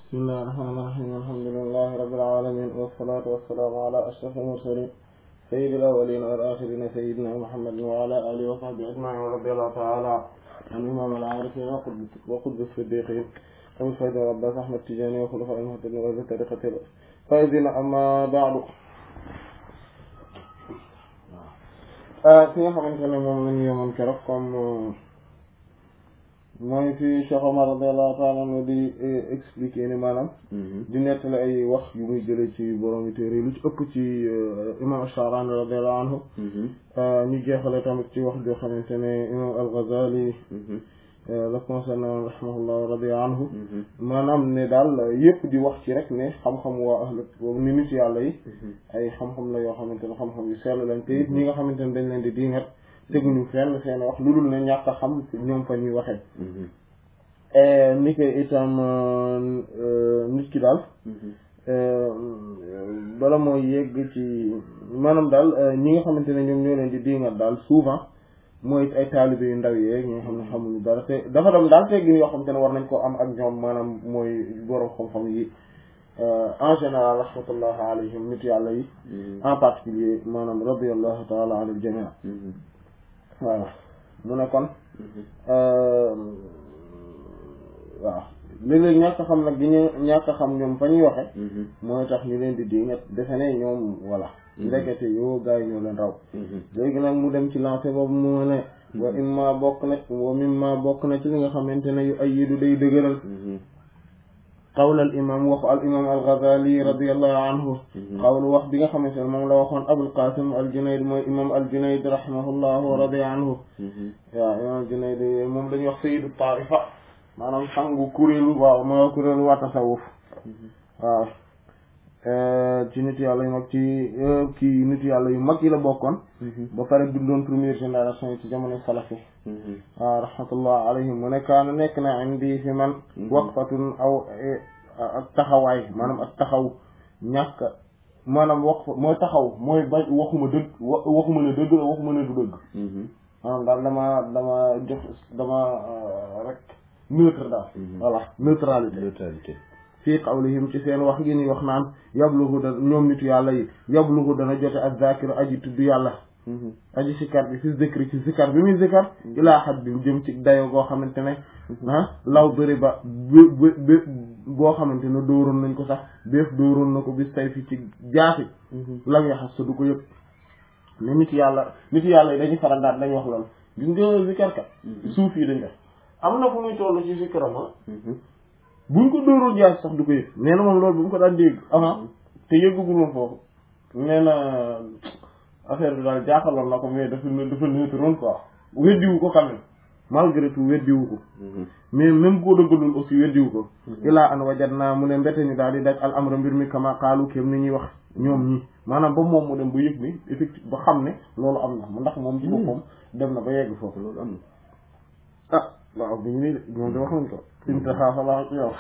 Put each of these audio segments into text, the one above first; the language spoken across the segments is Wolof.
bismillahi rahmaani rahiim alhamdulillahi rabbil aalamiin wassalaatu wassalaamu ala ashrafil mursaliin sayyidil awwaliina wal aaxiriina sayyidinaa Muhammadin wa ala aalihi wa sahbihi ajma'iin wa radiyallahu ta'aalaa an imaamil aarifiin wa qutbi siddiiqiin abil faydi wal abbaas Ahmad Tijaani wa xulafaa'il muhtadiin wa ahli tariiqatil faa'iziin ammaa ba'du fi nga xamante ne moom lañu yemoon keroog comme mooy fi Cheikh Omar radiyallahu ta'ala anhu di expliquer ni maanaam di nettali ay wax yu muy jëlee ci borom téere yi lu ci ëpp ci imam Ash-Sha'rani radiyallahu anhu ñu jeexale tamit ci wax joo xamante ne imam Al-Ghazali la concerné rahimahullah radiya anhu maanaam ne daal yëpp di wax ci rek ne xam-xam waa ahlu ni nit yàlla yi ay xam-xam la yoo xamante ne xam-xam yu sell lañ te it ñi nga xamante ne dañ leen di diingat teguñu fenn seen wax lu dul ne ñàkk a xam ñoom fa ñuy waxee ni ko itam nit ki daal bala mooy yegg ci maanaam daal ñi nga xamante ne ñoom ñoo leen di diingat daal souvent mooy ay taalibe yu ndaw yeeg ñi nga xam ne xamuñu dara te dafa dem daal teggin yoo xamante ne war nañ ko am ak ñoom maanaam mooy borom xam-xam yi en général rahmatullah alayhim nit yàlla yi en particulier maanaam radiyallahu taala anil jamii waaw mu ne kon waaw léeg-léeg ñàkk xam nag gi ñu ñàkk xam ñoom fa ñuy waxe mooy tax ñu leen di di nga defe ne ñoom voilà ndekete yoo gars yi ñoo leen raw léegi nag mu dem ci lancé boobu mu ne wa imma bokk na wa mimma bokk na ci li nga xamante ne yu ay yidu day dëgëral qawl al imam waxu al imam al Ghazali radiyallahu anhu qawl wax bi nga xamante ne moom la waxoon Abul Qasim al Junayd mooy imam al Junayd rahimahullah wa radiya anhu waaw imam al Junayd moom la ñuy wax sayyidu taifa maanaam sangu kuréelu waaw moo kuréelu waa tasawuf waaw ci nit yàlla yu mag ci kii nit yàlla yu mag yi la bokkoon ba pare dundoon première génération yi ci jamono salafi waaw rahmatullah alayhim mu ne kaana nekk na indi fi man waqfatun aw ak taxawaay maanaam ak taxaw ñàkk maanaam waqfa mooy taxaw mooy ba waxuma dëgg waxuma ne dëgg la waxuma ne du dëgg maanaam daal dama dama jox dama rek neutre daal voilà neutralité neutralité fii qawlihim ci seen wax gi ni wax naan yabluhu da ñoom nitu yàlla yi yabluhu dana jote ak zakiru aji tudd yàlla aji sikar bi fi zikri ci zikar bi muy zikar ilaa xat bi jëm ci dayo goo xamante ne ah law bëri ba b boo xamante ne dóoroon nañ ko sax béef dóoroon na ko bis tay fi ci jaasi lam yaxas sa du ko yëpp ne nit yàlla nit yàlla yi dañuy faral daal dañ wax loolu gis nga zikar kat suuf yi dañ def am na fu muy toll ci zikaram buñ ko dóoroon jaasi sax du ko yëg nee na moom loolu bu mu ko daan dégg avant te yëggagul woon foofu nee na affaire bi daal jaaxaloon na ko mais dafa dafa neutroon quoi weddiwu ko quand même malgré tout weddiwu ko mais même koo dëggalul aussi weddiwu ko ilaa an wajat naa mu ne mbete ñu daal di daj al amra mbir mi kama xaalu kéem ni ñuy wax ñoom ñi maanaam ba moom mu dem ba yëg ni effectivement ba xam ne loolu am na ndax moom ci boppam dem na ba yegg foofu loolu am na ah waaw bi ñu nii de moom de wax nañ ko intaha fala ci yow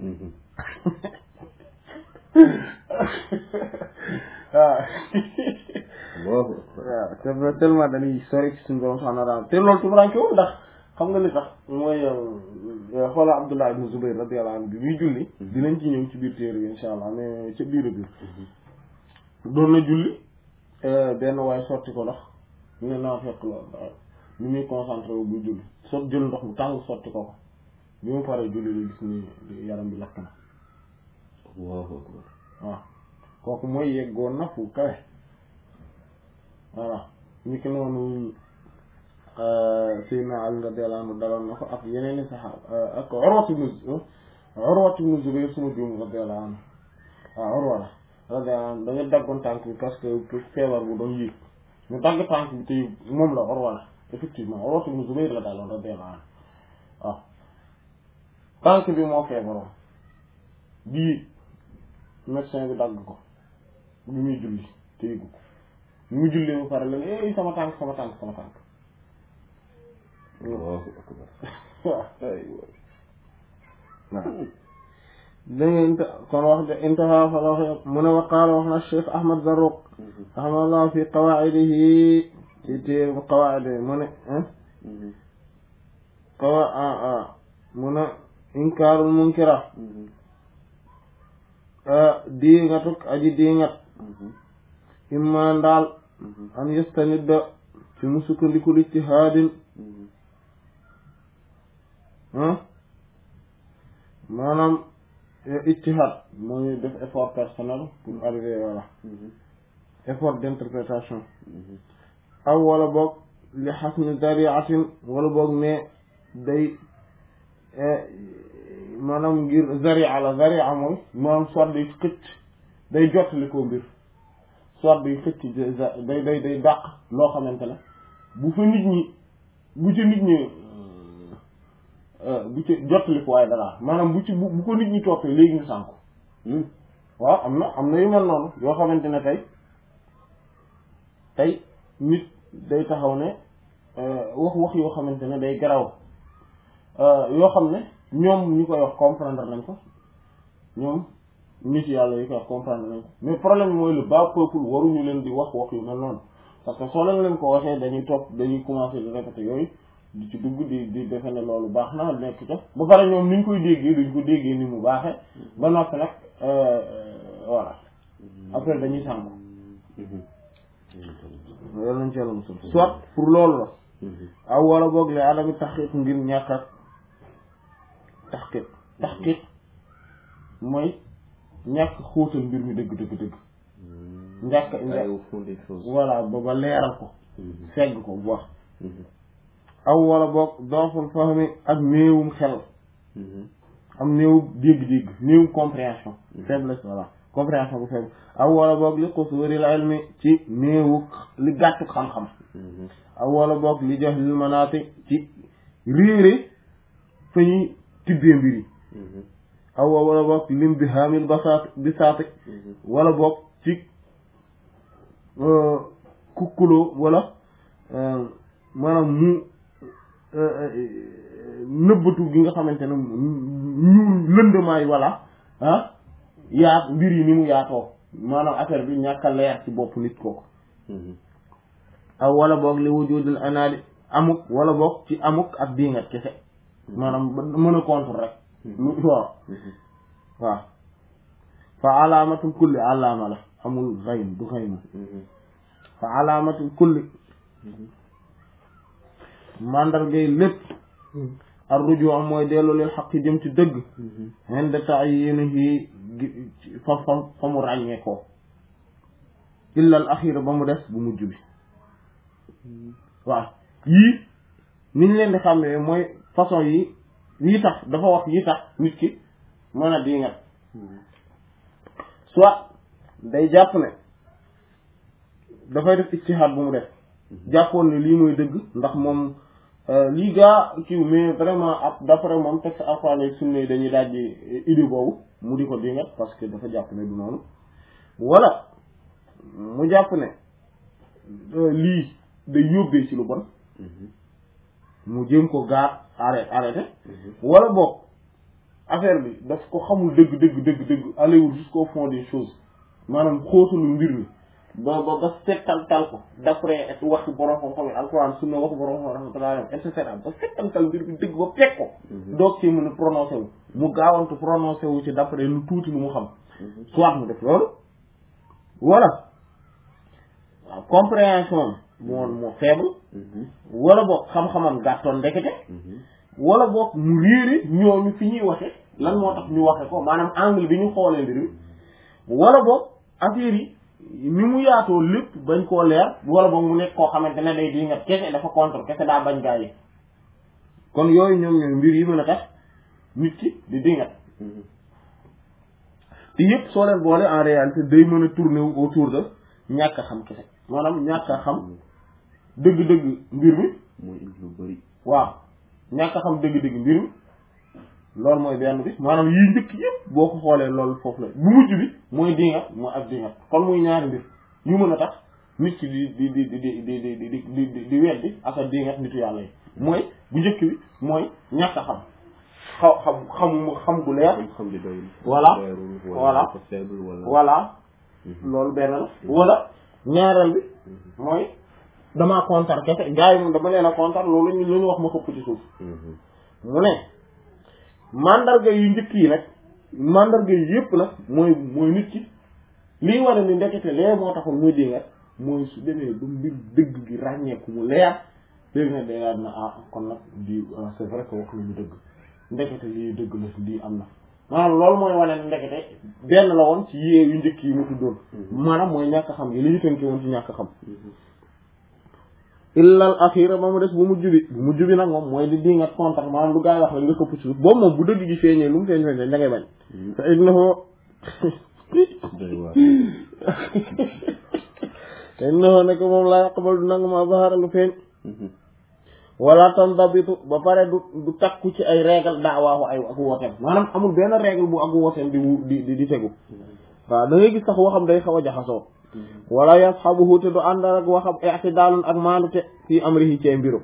waaw waaw te tellement dañuy sori ci suñu borom subhanahu wa ta'ala te loolu tumuraanke wu ndax xam nga li tax mooy xoola Abdullah ibn Zubayr radiyallahu anhu bi muy julli dinañ ci ñëw ci biir téere bi insha allah mais ca biir biir doon na julli benn waaye sotti ko ndox ñu ne naa fekk loolu ni muy concentré wu buy julli sot jël ndox mu tàng sotti ko ko bi mu paree julli la gis ni yaram bi lakk na waaw waaw kooku mooy yeggoon na fu kawe voilà ñu ki noonu Seydina Ali radiyallahu anhu daloon na ko ak yeneen i saxaaba ak Urwa ibn Urwa ibn Zubayr suma juum radiyallahu anhu waaw Urwa la radiyallahu anhu dañu daggoon tànk bi parce que feebar bu doon yéeg ñu dagg tànk bi te moom la Urwa la effectivement Urwa ibn Zubayr la daloon radiyallahu anhu waaw tànk bi moo feebaroon bii médecin bi dagg ko bi muy julli te yëgu ko bi muy julli bu pare la ne sama tànk sama tànk sama tànk Allahu akbar waaw waaw dégg nga kon wax de intaha fa la wax mu ne wa qaala wax na Cheikh Ahmad Zarruq rahimahullah fi qawaa'idihi ci téere qawaa'id mu ne qawa mu ne inkaarul munkira di nga tuk aji di ngat imma ndaal an yastanidda ci mu sukkandiku ijtihaadin maanaam ijtihaad mooy def effort personnel pour arriver voilà effort d'interprétation aw wala boog li xasni dariatin wala boog ne day maanaam ngir zaria la zaria mooy maanaam soit day xëcc day jottali koo mbir soit day xëcc day day day dàq loo xamante ne bu fa nit ñi bu ci nit ñi bu ci jottali ko waaye dara maanaam bu ci bu ko nit ñi toppee léegi ñu sànku waaw am na am na yu mel noonu yoo xamante ne tey tey nit day taxaw ne wax wax yoo xamante ne day garaw yoo xam ne ñoom ñu koy wax comprendre nañ ko ñoom nit yàlla yi koy wax comprendre nañ ko mais problème mooy le bas peuple waruñu leen di wax wax yu mel noonu parce que soo leen leen ko waxee dañuy topp dañuy commencer di répéter yooyu di ci dugg di di defe ne loolu baax na nekk ca ba pare ñoom ni ñu koy déggee duñ ko déggee ni mu baaxee ba noppi nag voilà après dañuy sànku loolu lañ ci yàlla musul soit pour loolu la aw wala boog le adami taxqiq ngir ñàkk ak taxqiq taxqiq mooy ñàkk xóotal mbir mi dëgg dëgg dëgg ñàkk voilà ba ba leeral ko segg ko bu wax aw wala boog dooful fahmi ak néewum xel am néewu dégg-dégg néewum compréhension faiblesse voilà compréhension bu faible aw wala boog li qusuuril ilmi ci néewu li gàttu xam-xam aw wala boog li jox lil manaati ci réere fa ñuy tibbee mbir yi aw wala boog lim bi hamil basaat bi saati wala boog ci kukkuloo wala maanaam mu nëbbatu gi nga xamante ne ñu lëndamaay wala ah yaat mbir yi ni mu yaatoo maanaam affaire bi ñàkk a leer ci bopp nit kooku aw wala boog li wujudul anaadi amuk wala boog ci amuk ak diingat kese maanaam mën a contre rek lu waaw waaw fa alaamatul kulli alaama la amul xaym du xayma fa alaamatul kulli mandargay lépp ar rujuu mooy dellu lil xaq jëm ci dëgg inde ta'yinihi fa fa fa mu ràññee ko illa al axira ba mu des bu mujj bi waaw yii niñ leen di xàmmee mooy façon yi yii tax dafa wax yii tax nit ki mën a di ngat soit day jàpp ne dafay def ijtihaad bu mu def jàppoon ne lii mooy dëgg ndax moom lii gaa kiw mais vraiment ak d'après moom texte alxuraan ak sunna yi dañuy dajji idée boobu mu di ko dingat parce que dafa jàpp ne du noonu wala mu jàpp ne lii day yóbbee ci lu bon mu jéem ko gaar arrêté arrêté wala boog affaire bi daf ko xamul dëgg dëgg dëgg dëgg allewul jusqu'au fond des choses maanaam xóotalu mbir mi ba ba ba settantal ko d'après waxi borom xam-xam yi alquran sunna waxi borom xam rahmatullah et cetera ba settantal mbir bi dëgg ba fekk ko doog ci mën a prononcé wu mu gaawantu prononcé wu ci d'après lu tuuti lu mu xam soit mu def loolu wala waaw compréhension moo moo faible wala boog xam-xamam gàttoon ndekete wala boog mu réere ñooñu fi ñuy waxe lan moo tax ñu waxe ko maanaam angle bi ñu xoolee mbir mi wala boog affaire yi ni mu yaatoo lépp bañ koo leer wala boog mu nekk koo xamante ne day di nga kese dafa contre kese daa bañ gaa yi kon yooyu ñoom ñooy mbir yi mën a tax nit ki di dingat te yëpp soo leen boole en réalité day mën a tourner autour de ñàkk a xam kese maanaam ñàkk a xam dëgg-dëgg mbir mi mooy indi lu bari waaw ñàkk a xam dëgg-dëgg mbir mi loolu mooy benn bi maanaam yii njëkk yëpp boo ko xoolee loolu foofu la bu mujj bi mooy dingat mooy ak dingat kon muy ñaari mbir yu mën a tax nit ki di di di di di di di di di di di weddi ak a dingat nitu yàlla yi mooy bu njëkk bi mooy ñàkk a xam xaw xam xam xam gu leer xam di doyul Voilà. leerul Voilà. wala dafa faible wala voilà loolu benn la wala ñaareel bi mooy damaa kontar kese gars yi moom dama leen a kontar loolu ñu lu ñu wax ma xëpp ci suuf mu ne mandarga yu njëkk yi nag mandarga yi yëpp nag mooy mooy nit ki lii war a ni ndekete lee moo taxoon muy dingat mooy su demee ba mbir dëgg gi ràññeeku mu leer léegi nag day daal na ah kon nag di c'est vrai que wax nañu dëgg ndekete lii dëgg la lii am na maanaam loolu mooy wane ne ndekete benn la woon ci yee yu njëkk yi mu tuddoon maanaam mooy ñàkk xam gi li ñu tënke woon ci ñàkk xam illal axira ba mu des bu mujj bi bu mujj bi nag moom mooy di dingat contre maanaam lu gaa yi wax la nga këpp ci boobu moom bu dëgg gi feeñee lu mu feeñ feeñ da ngay bañ te innahu te innahu nekk moom laa yaqbal du nangu ma baxara lu feeñ wala tandabitu ba pare du du takku ci ay règle daawaaxu ay ak wooteem maanaam amul benn règle bu ak wooteem di di di tegu waaw da ngay gis sax waxam day xaw a jaxasoo wala yasxabuhu te du ànd ak waxam i'tidaalun ak maandute fii amrihi ci mbirum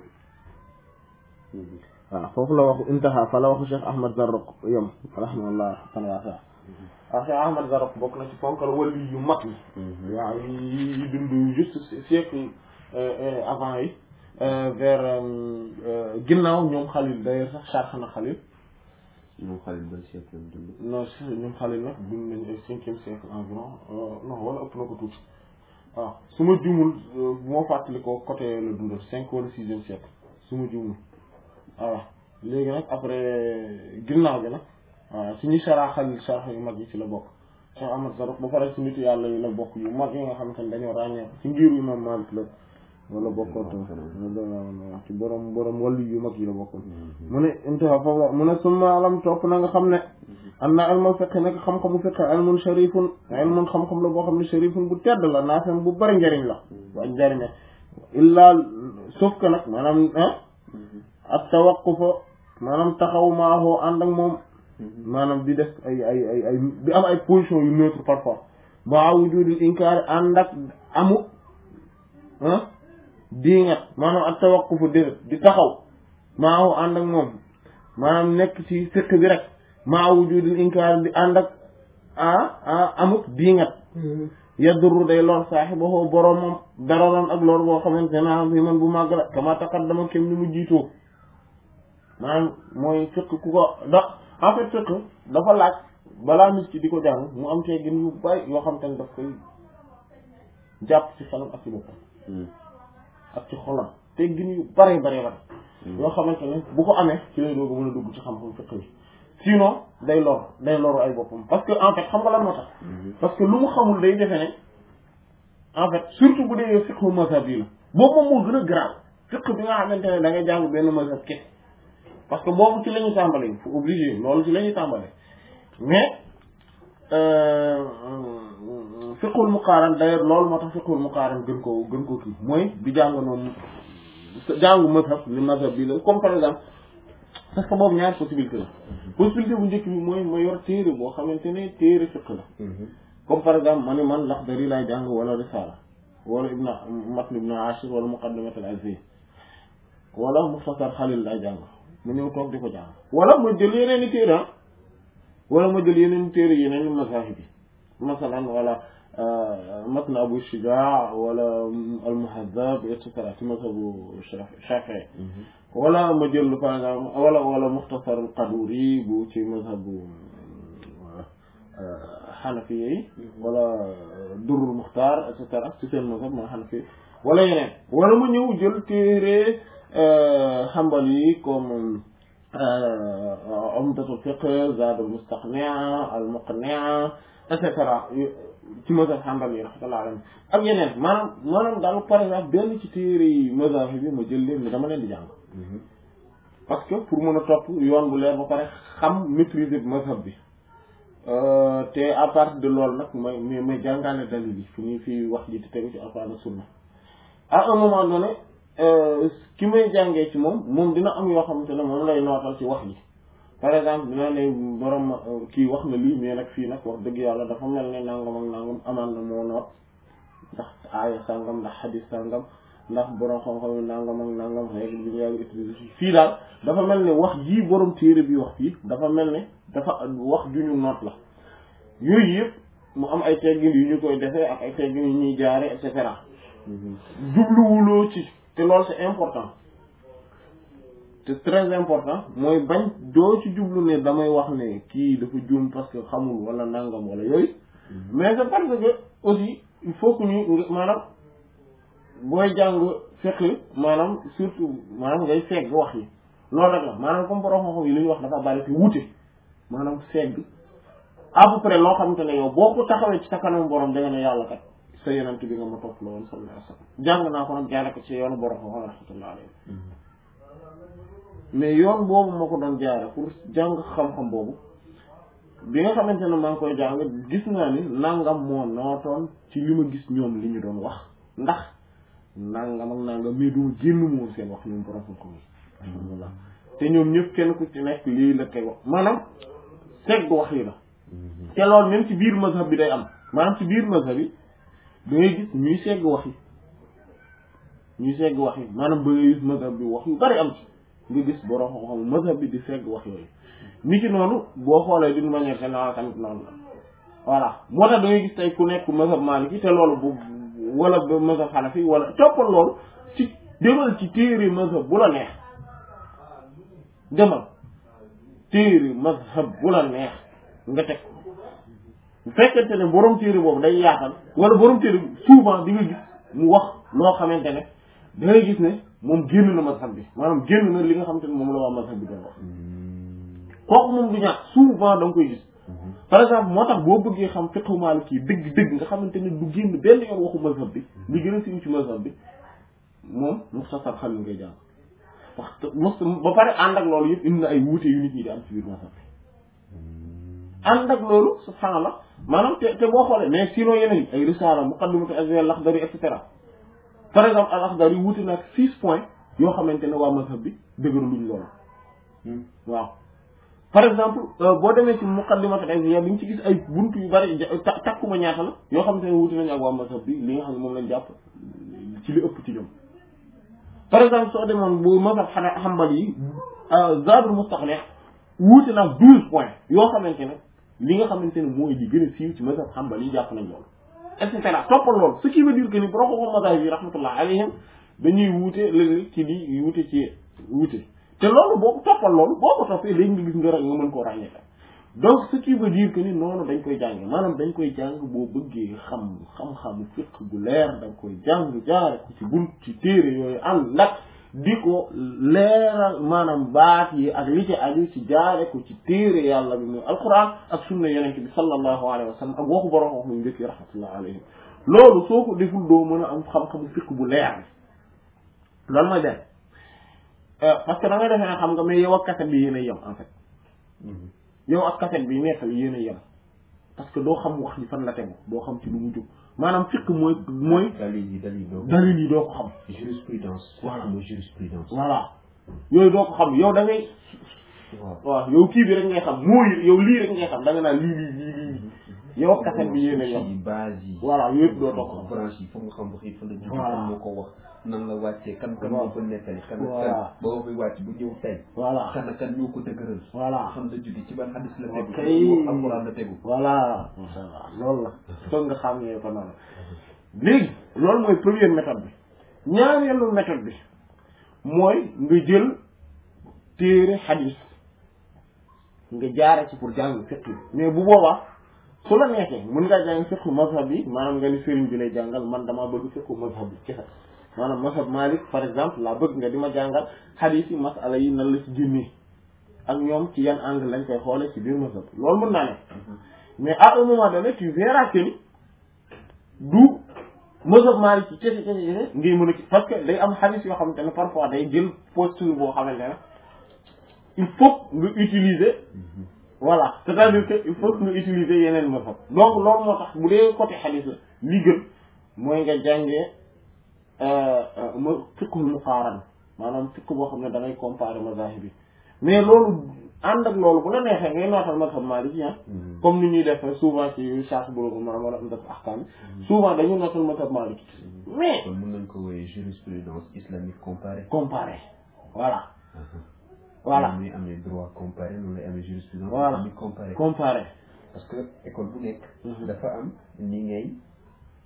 waaw foofu la waxu intaha fa la waxu Cheikh Ahmad Zarruq yom rahimahullah tan waasa waaw Cheikh Ahmad Zarruq bokk na ci fonkal wali yu mag yi waaw yi dund juste siècle avant yi vers ginnaaw ñoom Xalil d'ailleurs sax charx na Xalil ñoom Xalil ban siècle lañ dund. non si ñoom Xalil nag dund nañu ay cinquième siècle environ non wala ëpp na ko tuuti waaw su ma jumul moo fàttali ko côté la dundal cinq wala sixième siècle su ma jumul voilà léegi nag après ginnaaw bi nag waaw suñu sara Xalil charx yu mag yi ci la bokk Cheikh Ahmad Zarruq ba pare ci nitu yàlla yi la bokk yu mag yi nga xamante ne dañoo ràññee ci ngiru imam Malik la wala bokkoon ci borom borom wàllu yu mag yi la bokkoon mu ne intaha foofu mu ne summa alam topp na nga xam ne am na ilmul fiqh nekk xam-xamu fiqh ilmun sharifun ilmun xam-xam la boo xam ne sharifun bu tedd la naafem bu bari njariñ la bu njariñ illaa sauf que nag maanaam ak tawaqqufa maanaam taxaw maahoo ànd ak moom maanaam di def ay ay ay ay di am ay position yu neutre parfois ba wujudul inkaar ànd ak amu diingat maanaam ak tawaqqufu déret di taxaw maahu ànd ak moom maanaam nekk ci fiq bi rek maa wujudil inkaar di ànd ak ah amut diingat yadurru day lor saaxibahu boromam dararan ak lor boo xamante ne am fi man bu màgg la kama taqaddama kem ni mu jiitoo maanaam mooy fiq ku ko da en fait fiq dafa laaj balaa nit ki di ko jàng mu am teggin yu bari yoo xam te ne daf koy jàpp ci xelam ak ci boppam ak ci xolam teggin yu bare bare bare yoo xamante ne bu ko amee ci lay dooga mën a dugg ci xam-xam fiq bi sinon day lor day loru ay boppam parce que en fait xam nga lan moo tax parce que lu mu xamul day defe ne en fait surtout bu dee fiqhu mazhab yi la boobu moom moo gën a garaaw fiq bi nga xamante ne da ngay jàng benn mazhab kese parce que boobu ci la ñuy tàmbalee fu obligé loolu ci la ñuy tàmbalee mais fiqhul muqaaran d'ailleurs loolu moo tax fiqhul muqaaran gën koo gën koo kii mooy di jàng noonu jàngu mazhab li mazhab bi la comme par exemple parce que boobu ñaari possibilité la possibilité bu njëkk bi mooy ma yor téere boo xamante ne téere fiq la comme par exemple ma ne man Laxdari laay jàng wala Risaala wala ibn matn ibn Ashir wala Muqaddimat al-Azzi wala Muxtasar Xalil laay jàng ma ñëw toog di ko jàng wala ma jël yeneen i téere ah wala ma jël yeneen i téere yeneen i mazahib yi masalan wala matn Abu Shujaa wala al-Muhazzab et cetera ci mazhabu Shafii wala ma jël par exemple wala wala Muxtasar al-Qaduri bu ci mazhabu xanafi yi wala durrul muxtaar et cetera ci seen mazhab ma xanafi wala yeneen wala mu ñëw jël téere xambal yi comme umdatul fiqh zaadul mustaqni' al muqni' et cetera ci mazhab xambal yi rahmatullah alayhi ak yeneen maanaam maanaam daal par exemple benn ci téere yi mazhab bi ma jël leen ni dama leen di jàng parce que pour mën a topp yoon bu leer ba pare xam maîtriser mazhab bi te à partir de loolu nag may may may jàngaale dalil yi fi ñuy fi wax ji di tegu ci alquran ak sunna à un moment donné ki may jàngee ci moom moom dina am yoo xamante ne moom lay nootal ci wax ji par exemple dina ne borom kii wax na lii mais nag fii nag wax dëgg yàlla dafa mel ne nangam ak nangam amaan na moo noot ndax aaya sàngam ndax xadis sàngam ndax borom xam-xam yi nangam ak nangam règle bi nga utiliser fii daal dafa mel ne wax jii borom téere bi wax fii dafa mel ne dafa wax ju ñu noot la yooyu yëpp mu am ay teggin yu ñu koy defee ak ay teggin yu ñuy jaare et cetera jubluwuloo ci te loolu c'est important te très important mooy bañ doo ci jublu ne damay wax ne kii dafa juum parce que xamul wala nangam wala yooyu mais c'est parce que aussi il faut que ñu maanaam booy jàng fiqh maanaam surtout maanaam ngay segg wax yi loolu rek la maanaam comme borom xam-xam yi li ñu wax dafa bari fi wute maanaam segg à peu près loo xamante ne yow boo ko taxawee ci sa kanam borom da nga ne yàlla kat sa yonent bi nga ma topp la woon sallallahu alayhi wasallam jàng naa ko nag jaare ko ci yoonu borom xam-xam rahmatullahi alayhi mais yoon boobu ma ko doon jaare pour jàng xam-xam boobu bi nga xamante ne maa ngi koy jàng gis naa ni nangam moo nootoon ci li ma gis ñoom li ñu doon wax ndax nangam ak nangam mais duma génn moom seen wax ñoom borom xam-xam yi alhamdulillah te ñoom ñëpp kenn ku ci nekk lii la teg wax maanaam segg wax yi la te loolu même ci biir mazhab bi day am maanaam ci biir mazhab bi da ngay gis ñuy segg wax yi ñuy segg wax yi maanaam ba ngay gis mazhab bi wax yu bari am ci nga gis borom xam-xam mazhab bi di segg wax yooyu ni ki noonu boo xoolee d'une manière générale tamit noonu la voilà moo tax da ngay gis tey ku nekk mazhab maliki te loolu bu wala ba mazhab hanafi wala toppal loolu ci demal ci téere mazhab bu la neex demal téere mazhab bu la neex nga teg bu fekkente ne borom téere boobu day yaatal wala borom téere souvent di nga gis mu wax loo xamante ne da ngay gis ne moom génn na mazhab bi maanaam génn na li nga xamante ne moom la waa mazhab bi doon wax kooku moom du ñàkk souvent da nga koy gis par exemple moo tax boo bëggee xam fiqhu maliki dëgg dëgg nga xamante ne du génn benn yoon waxu mazhab bi li gën a siiw ci mazhab bi moom muxtasar xalil ngay jàng wax mos ba pare ànd ak loolu yëpp indi na ay wuute yu nit ñi di am ci biir mazhab bi ànd ak loolu subhaanallah maanaam te te boo xoolee mais sinon yeneen ay risaala muqaddimatu azwar laxdari et cetera par exemple al axdari wuute na ak six points yoo xamante ne waa mazhab bi dëgëru luñ loolu waaw par exemple boo demee ci muqaddimat al-Izziya bi ñu ci gis ay buntu yu bari takkuma ñaata la yoo xamante ne wuute nañu ak waa mazhab bi li nga xam ne moom lañ jàpp ci li ëpp ci ñoom par exemple soo demoon bu mazhab xanaa xambal yi Zaadul Mustaqni' wuute na ak douze points yoo xamante ne li nga xamante ne mooy li gën a siiw ci mazhab xambal yi jàpp nañ loolu et cetera toppal loolu ce qui veut dire que ni borom ko mazhab yi rahmatullah alayhim dañuy wuute léeg-léeg ci li wuute ci wuute te loolu boo ko toppal loolu boo ko toppee léegi nga gis nga nga mën koo ràññee donc ce qui veut dire que ni noonu dañ koy jànge maanaam dañ koy jàng boo bëggee xam xam-xamu fiqh gu leer dañ koy jàng jaare ko ci bunt ci téere yooyu ànd nag di ko leeral maanaam baat yi ak li ci aju ci jaare ko ci téere yàlla bi muy alquran ak sunna yonent bi sallallahu alayhi wa sallam ak waxu borom wax muy njëkk yi rahmatullah alayhim loolu soo ko deful doo mën a am xam-xamu fiqh bu leer bi loolu mooy benn parce que da ngay defee xam nga mais yow ak kaset bi yéen a yem en fait yow ak kaset bi nekkal yéen a yem parce que doo xam wax ji fan la tegu doo xam ci lu mu jóg maanaam fiqh mooy mooy dalil yi dalil doo dalil yi doo ko xam jurisprudence Voilà. mooy jurisprudence voilà yooyu doo ko xam yow da ngay waaw waaw yow kii bi rek ngay xam mooy yow lii rek ngay xam da nga naan lii lii lii lii yow ak kaset bi yéen a yem yi base yi voilà yooyu yëpp doo toog xam branche yi foog nga xam wax yi fa la jóge Voilà. kan moo ko wax nan la wàccee kan kan Waaw. moo ko nettali kan Voilà. kan boobu muy wàcc bu ñëw tey voilà kan kan ñoo ko dëgëral voilà xam la jóge ci ban hadis la tegu Ok. ci alquran la tegu voilà masha Allah loolu la foog nga xam ne ko noonu léegi loolu mooy première méthode bi ñaareelu méthode bi mooy nga jël téere xadis nga jaare ci pour jàng fiqh bi mais bu boobaa su la neexee mën ngaa jàng fiqh mazhab bi maanaam nga ni sëriñ bi lay jàngal man damaa bëgg fiqh mazhab bi kese maanaam mazhab Malik par exemple laa bëgg nga di ma jàngal xadis yi masala yi nan la ci génnee ak ñoom ci yan angle lañ koy xoole ci biir mazhab loolu mën naa ne mais à un moment donné tu verras que ni du mazhab Maalik ci kese kese kese ngay mën a ci parce que day am xadis yoo xamante ne parfois day jël posture boo xamante ne il faut nga utiliser voilà c'est-à-dire que il faut que nga utiliser yeneen mazhab donc loolu moo tax bu dee côté xadis la li gën mooy nga jàngee ma fiqhul muqaaran maanaam fiqh boo xam ne da ngay comparer mazahib yi mais loolu ànd ak loolu bu la neexee ngay nootal mazhab Maliki ah comme ni ñuy def souvent ci Sharh Bulughul Maram wala Umdat Ahkam souvent dañu nootal mazhab Maliki mais kon mën nañ ko wooyee jurisprudence islamique comparée comparer voilà voilà muy amee droit comparé noonu lay amee jurisprudence Voilà. islamique comparée comparer parce que école bu nekk Mhm. dafa am ni ngay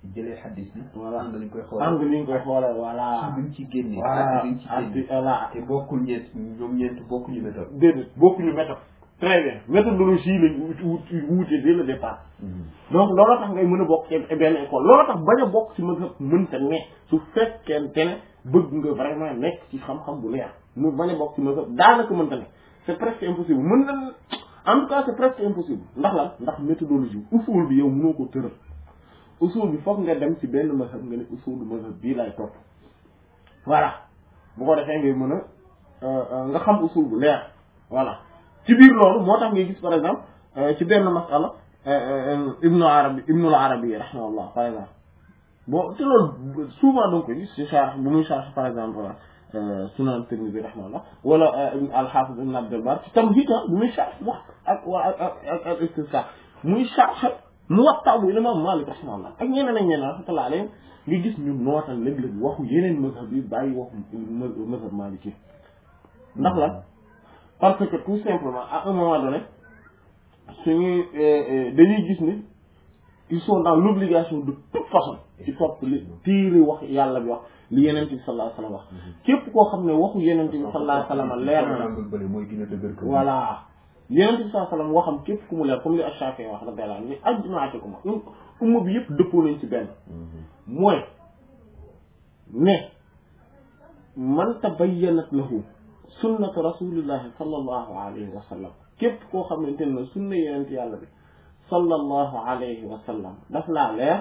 jëlee xaddis bi. Voilà. ànd lañ koy xoolee. angle li ñu koy xoolee voilà ci liñ ci génnee. voilà ak liñ ci ak génnee. voilà te bokkul ñeent ñoom ñeent bokkuñu méthode. déedéet bokkuñu méthode très bien méthodologie lañ wuti wuti wuute dès le départ donc loolu tax ngay mën a bokk ci benn école loolu tax bañ a bokk ci mën a mënta ne su fekkente ne bëgg nga vraiment nekk ci xam-xam bu leer mu bañ a bokk ci mën a daanaka mënta ne c'est presque impossible mën na en tout cas c'est presque impossible ndax lan ndax méthodologie usul bi yow mënoo ko tëral usul bi foog nga dem ci benn mazhab nga ne usul mazhab bii lay topp voilà bu ko defee ngay mën a nga xam usul bu leer voilà ci biir loolu moo tax ngay gis par exemple ci benn masala ibnu arabi ibnul arabi rahimahullah par exemple bon te loolu souvent donc koy gis ci charh bu muy charh par exemple sunan Tirmidhi rahimahullah wala ibn al-Hafiz ibn Abdul Barr ci Tamhid bu muy charh wax ak ak ak ak istisqa muy charh Muwatta bu imam Malik rahimahullah ak ñeneen ak ñeneen rahmatullah alayhim nga gis ñu nootal léeg-léeg waxu yeneen mazhab yi bàyyi waxu mazhab Maliki ndax la parce que tout simplement à un moment donné suñuy dañuy gis ni ils sont dans l'obligation de toute façon ci topp li tiiri wax yàlla bi wax li yeneen bi sallallahu alayhi wasallam wax képp koo xam ne waxu yeneen bi sallallahu alayhi wasallam leer na la bële mooy gën a dëgër ko. voilà yeneen bi sallallahu alayhi wasallam waxam képp ku mu leer comme li Ash-Shafi'i wax radiyallahu anhu ni ajmaate ko ma umma bi yëpp dëppoo nañ ci benn mooy ne man tabayyanat lahu sunnatu rasulillahi sallallahu alayhi wa sallam képp koo xamante ne sunna yenent yàlla bi sallallahu alayhi wa sallam daf laa leer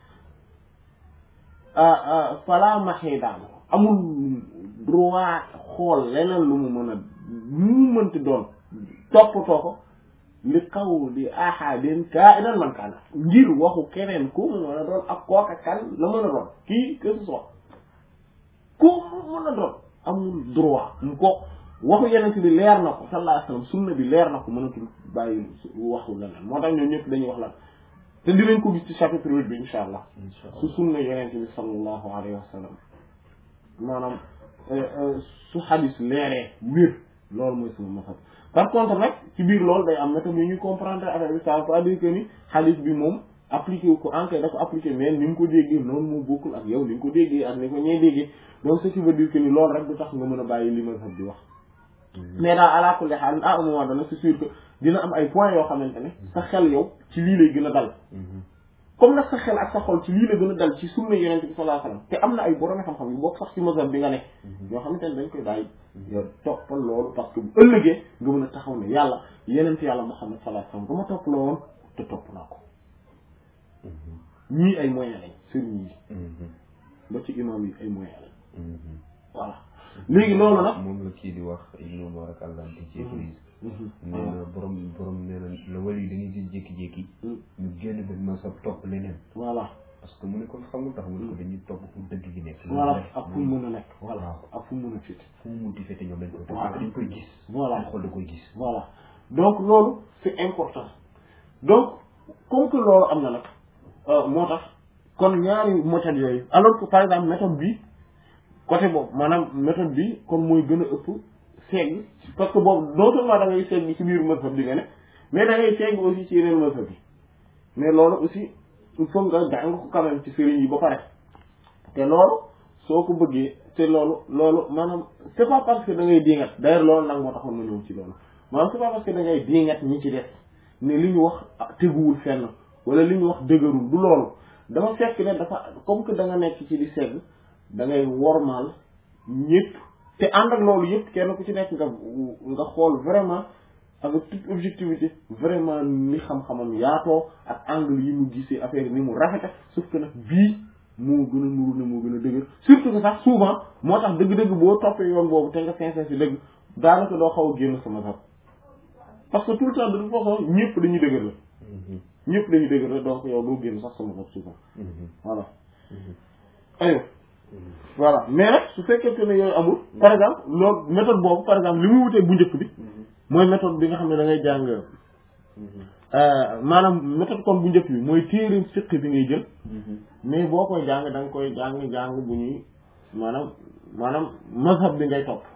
fala maxiidaan amul droit xool leneen lu mu mën a lu mu mënti doon toppatoo ko li qawli ahadin kainan man kaana ngir waxu keneen ku mu mën a doon ak kooka kan la mën a doon kii que ce soit ku mu mën a doon amul droit mu ko waxu yeneen bi leer na ko sallallahu alayhi wasallam sunna bi leer na ko mënatul bàyyi waxu leneen moo tax ñoom ñëpp dañuy wax lan te dinañ ko gis ci chapitre huit bi insha allah su sunna yeneen bi sallallahu alayhi wasallam maanaam su xadis leeree wér loolu mooy sama masal par contre nag ci biir loolu day am méthode yu ñuy comprendre affaire bi ça veut pas dire que ni xadis bi moom appliqué wu ko enquête da ko appliqué mais ni mu ko déggee noonu moo bokkul ak yow ni nga ko déggee ak ni ko ñee déggee donc ce qui veut dire que ni loolu rek du tax nga mën a bàyyi li mazhab bi wax mais daal ala kulli haal à un moment donné c'est sûr que dina am ay points yoo xamante ne sa xel yow ci lii lay gën a dal comme nag sa xel ak sa xol ci lii la gën a dal ci sunna yonent bi sallallahu alayhi wasallam te am na ay borom xam-xam yu bokk sax ci mazhab bi nga nekk yoo xamante ne dañ koy bàyyi yow toppal loolu parce que bu ëllëgee nga mën a taxaw ne yàlla yonent yàlla Muhammad sallallahu alayhi wasallam dama topp la woon te topp naa ko ñii ay moyens lañ sëriñ yi ba ci imam yi ay moyens lañ voilà léegi loolu nag moom la kii di wax Ibnu Mubarak al-Lamti ci Ibris nee na borom borom nee na la wali da ngay gis jékki-jékki ñu génn benn ma sab topp leneen voilà parce que mu ne ko xam nga tax mu ne ko dañuy topp fu dëgg gi nekk voilà ak fu mu mën a nekk voilà ak fu mu mën a fit fu mu munti fete ñoom dañ koy topp Voilà. dañ koy gis Voilà. dañ xool da koy gis voilà donc loolu c'est important donc comme que loolu am na nag euh, moo tax kon ñaari méthode yooyu alors que par exemple méthode bi côté boobu maanaam méthode bi kon mooy gën a ëpp seeg parce que boobu non seulement da ngay seeg ci biir mazhab bi nga ne mais da ngay seeg aussi ci yeneen mazhab bi mais loolu aussi il faut nga jàng ko quand même ci sëriñ yi ba pare te loolu soo ko bëggee te loolu loolu maanaam c'est pas parce que da ngay diingat d'ailleurs loolu nag moo taxoon ma ñëw ci loolu maanaam c'est pas parce que da ngay diingat ñi ci def ne li ñu wax ah, teguwul fenn wala li ñu wax dëgërul du loolu dama fekk ne dafa comme que da nga nekk ci di segg da ngay wormaal ñëpp te ànd ak loolu yëpp kenn ku ci nekk nga nga xool vraiment avec toute objectivité vraiment ni xam-xamam yaatoo ak angle yi mu gisee affaire yi ni mu rafete sauf que nag bii moo gën a nuru ne moo gën a dëgër surtout que sax souvent moo tax dëgg-dëgg boo toppee yoon boobu te nga sincère si dëgg daanaka doo xaw a génn sama sax parce que tout le temps de toute façon ñëpp dañuy dëgër la ñëpp dañuy dëgër la donc yow doo génn sax sama bopp souvent voilà ayo voilà mais nag su fekkente ne yooyu amul par exemple loolu méthode boobu par exemple li muy wutee bu njëkk bi mooy méthode bi nga xam ne da ngay jàng maanaam méthode kon bu njëkk bi mooy téere fiqh bi ngay jël mais boo koy jàng da nga koy jàng jàng bu ñuy maanaam maanaam mazhab bi ngay topp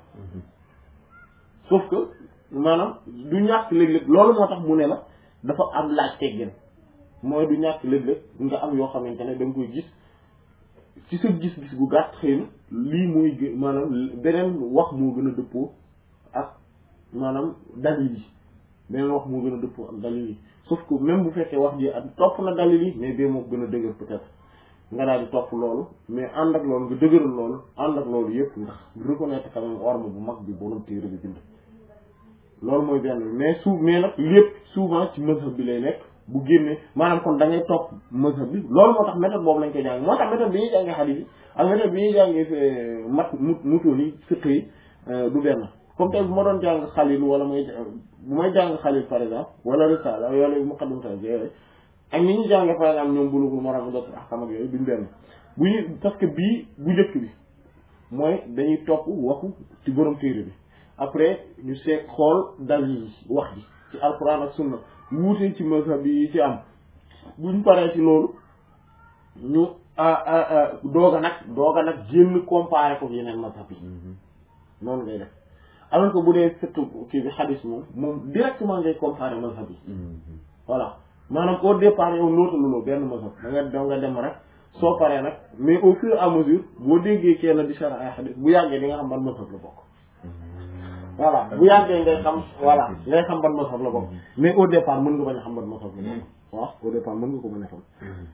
sauf que maanaam du ñàkk léeg-léeg loolu moo tax mu ne la dafa am laaj teggin mooy du ñàkk léeg-léeg nga am yoo xamante ne da nga koy gis ci sa gis-gis gu gàtt xëy na lii mooy gë- maanaam beneen wax moo gën a dëppoo ak maanaam dalil yi beneen wax moo gën a dëppoo ak dalil yi sauf que même bu fekkee wax ji ak topp na dalil yi mais bee moo gën a dëgër peut-être nga daal di topp loolu mais ànd ak loolu nga dëgëral loolu ànd ak loolu yëpp ndax reconnaître quand même orme bu mag bi borom téere bi bind loolu mooy benn mais sou mais nag lépp souvent ci mazhab bi lay nekk bu génnee maanaam kon da ngay topp mazhab bi loolu moo tax méthode boobu lañ koy jàng moo tax méthode bi ñuy jàngee xadiis yi ak méthode bi ñuy jàngee mat mut mutoon yi fiqh yi du benn comme tey bu ma doon jàng xalil wala may bu may jàng xalil par exemple wala risala wala muqaddam ta yooyu ak ni ñu jàngee par exemple ñoom bulugul maram dot ahkam ak yooyu duñ benn bu ñu parce que bii bu njëkk bi mooy dañuy topp waxu ci borom téere bi après ñu seet xool dal yi wax ji ci alquran ak sunna wuute ci mazhab yi ci am buñ paree ci loolu ñu doog a nag doog a nag génn comparé ko yeneen mazhab yi noonu ngay def alors que bu dee fekk kii bi xadis moom moom directement ngay comparé mazhab yi voilà maanaam au départ yow nootaluloo benn mazhab da nga da nga dem rek soo paree nag mais au fur et à mesure boo déggee kenn di sara ay xadis bu yàggee di nga xam ban mazhab la bokk voilà bu yàggee ngay xam voilà ngay xam ban mazhab la bokk mais au départ mën nga bañ a xam ban mazhab la bokk waaw au départ mën nga ko bañ a xam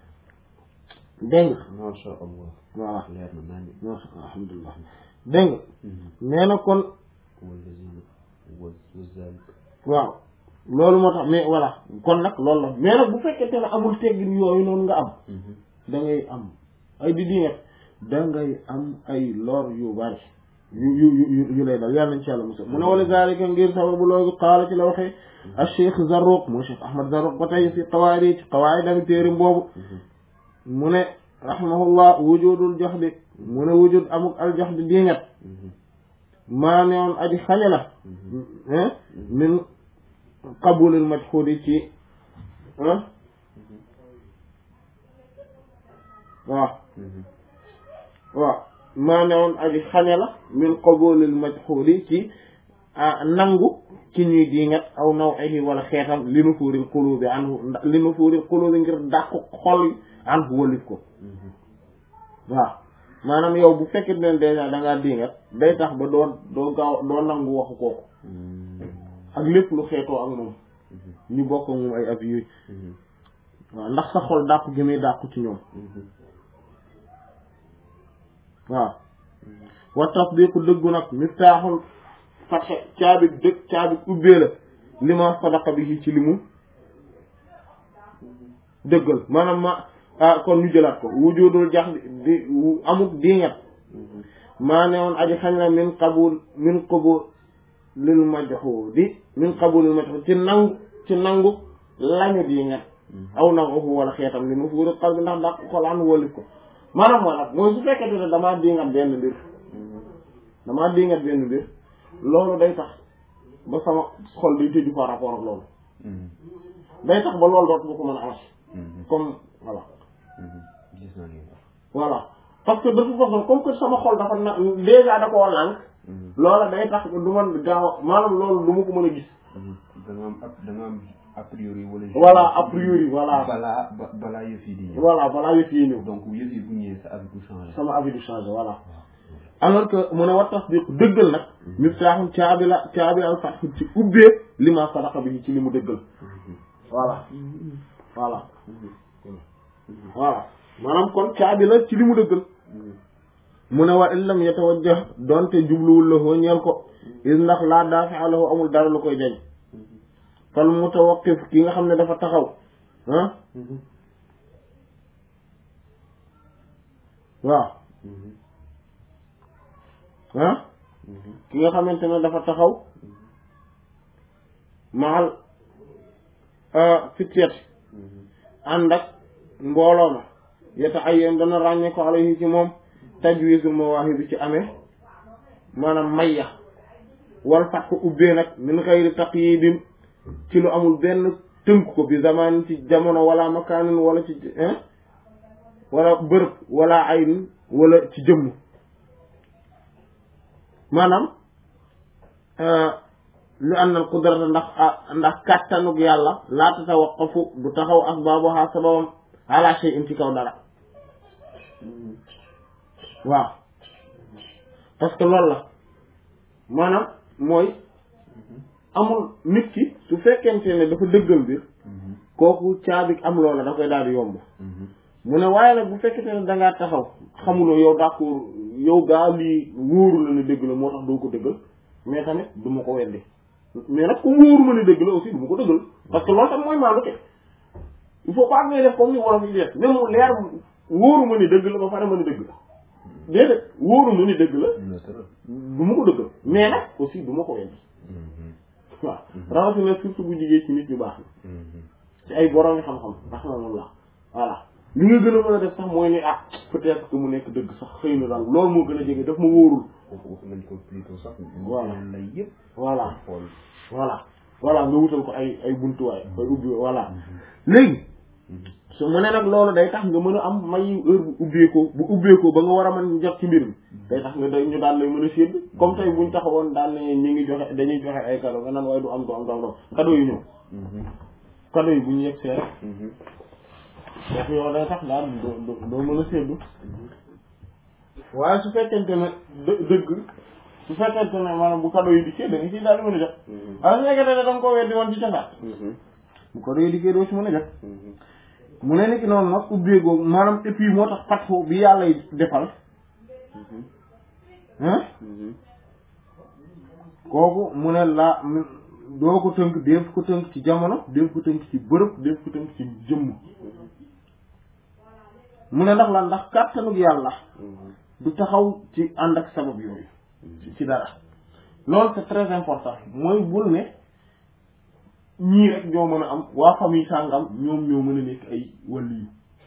dégg nga masha Allah voilà leer na naan masha Allah alhamdulilah dégg nga nee na kon wallazina wazalik waaw loolu moo tax mais voilà kon nag loolu la mais nag bu fekkente ne amul teggin yooyu noonu nga am da ngay am ay di dinget da ngay am ay lor yu bari yu yu yu yu lay dal yàlla nañ ci yàlla musal mu ne wala zalika ngir sababu loolu qaala ci la waxee al cheikh Zarruq moo cheikh Ahmad Zarruq ba tey fi qawaid yi ci qawaid dami téerim boobu mu ne rahimahullah wujudul joxdi mu ne wujud amuk al joxdi dinget maa ne woon aji xañe la min qabulil majhudi ci waaw waaw maa ne woon aji xañe la min qabulil majhudi ci nangu ci ñuy diingat aw nawihi wala xeetam li nu fuuril qulubi anhu li nu fuuril qulubi ngir dàqu xol yi anhu walif ko waaw maanaam yow bu fekkee ne dèjà da ngaa diingat day tax ba doo doo gaaw doo nangu waxu kooku ak lépp lu xeetoo ak moom ñu bokk moom ay avis yooyu waaw ndax sa xol dàqu gi muy dàqu ci ñoom waaw wa tasdiqu dëggu nag miftaaxul fatxe caabi dëgg caabi ubbee la li ma sadaqa bi ci li mu dëggal maanaam ma ah kon ñu jëlaat ko wujudul jax di amuk diingat maa ne woon aji xañ na min qabul min qabul lil majhudi min qabul lil majhudi ci nangu ci nangu lañu diingat aw nangu fu wala xeetam li mu fuuri xal bi ndax ndax xol an walif ko maanaam moo nag mooy su fekkee ne damaa diingat benn mbir damaa diingat benn mbir loolu day tax ba sama xol day tëju par rapport ak loolu day tax ba loolu dootu ma ko mën a amati comme voilà gis naa ngeen voilà parce que de toute façon comme que sama xol dafa na déjà da koo lànk loola day tax du man gaaw a maanaam loolu du ma ko mën a gis da nga am a da nga am a priori wala voilà a priori voilà balaa ba balaa yëf yi di ñëw voilà balaa yëf yi ñëw donc yëf yi bu ñëwee sa avis du changé sama avis du changé voilà alors que mu ne war tasdiq dëggal nag miftaaxum caabi la caabi al fatxu ci ubbee li ma sadaqa bi ci li mu dëggal voilà voilà voilà maanaam kon caabi la ci li mu dëggal mu ne wa illam yatawajjah donte jubluwul la foo ñeel ko is ndax laa daafi'a lahu amul dara lu koy jañ fal mutawaqqif ki nga xam ne dafa taxaw ah waaw ah ki nga xamante ne dafa taxaw maal fityat ànd ak mbooloo ma yeta ay yéen dana ràññee ko alayhi ci moom tajwiizul mawaahib bi ci amee maanaam mayya wal fat ko ubbee nag min xayri taqyidin ci lu amul benn tënk ko bi zaman ci jamono wala makaanin wala ci wala bërëb wala ayn wala ci jëmm maanaam li anna al qudrata ndax ndax kàttanug yàlla laa tatawaqqafu du taxaw asbaabuha sababam ala shay'in ci kaw dara waaw parce que loolu la maanaam mooy amul nit ki su fekkente ne dafa dëggal mbir kooku caabi am loola da koy daal di yomb mu ne waaye nag bu fekkente ne dangaa taxaw xamuloo yow d'accord yow gaa lii wóoru la ne dëgg la moo tax doo ko dëggal mais tamit du ma ko weddi mais nag comme wóoru ma ne dëgg la aussi du ma ko dëggal parce que loolu tam mooy maandu te il faut pas ngay def comme ni wolof yi def même mu leer wóoru ma ne dëgg la ba pare ma ne dëgg la déedéet wóoru ma ne dëgg la du ma ko dëggal mais nag aussi du ma ko weddi waaw rawatina surtout bu jigee ci nit ñu baax na ci ay borom yi xam-xam rahmanallah voilà li nga gën a mën a def sax mooy ni ah peut-être que mu nekk dëgg sax xëy na daal loolu moo gën a jege daf ma wóorul foofu nañ ko plutôt sax voilà lay yëpp voilà xool voilà voilà nga wutal ko ay ay buntuwaay koy ubbi voilà léegi su mu ne nag loolu day tax nga mën a am may heure bu ubbeekoo bu ubbeekoo ba nga war a mën jot ci mbir mi day tax nga day ñu daal lay mën a sédd comme tey buñ taxawoon daal ne ñu ngi joxe dañuy joxe ay cadeau nga naan waaye du am du am du am du am cadeau yi ñëw cadeau yi bu ñu yegg see rek donc yow day tax daal doo doo mën a séddu waaye su fekkente ne dë dëgg su fekkente ne maanaam bu cadeau yi dikkee da nga ciy daal di mën a jot waaye su fekkente ne da nga koo weddi woon ci casaat bu cadeau yi dikkee doo ci mën a jot mu ne ni ki noonu nag ubbee googu maanaam et puis moo tax fatxu bi yàlla yi defal hein kooku mu ne laa doo ko tënk def ko tënk ci jamono def ko tënk ci bërëb def ko tënk ci jëmm mu ne ndax la ndax kàttanug yàlla du taxaw ci ànd ak sabab yooyu ci dara loolu c'est très important mooy bul ne ñii rek ñoo mën a am waa famille sàngam ñoom ñoo mën a nekk ay wàllu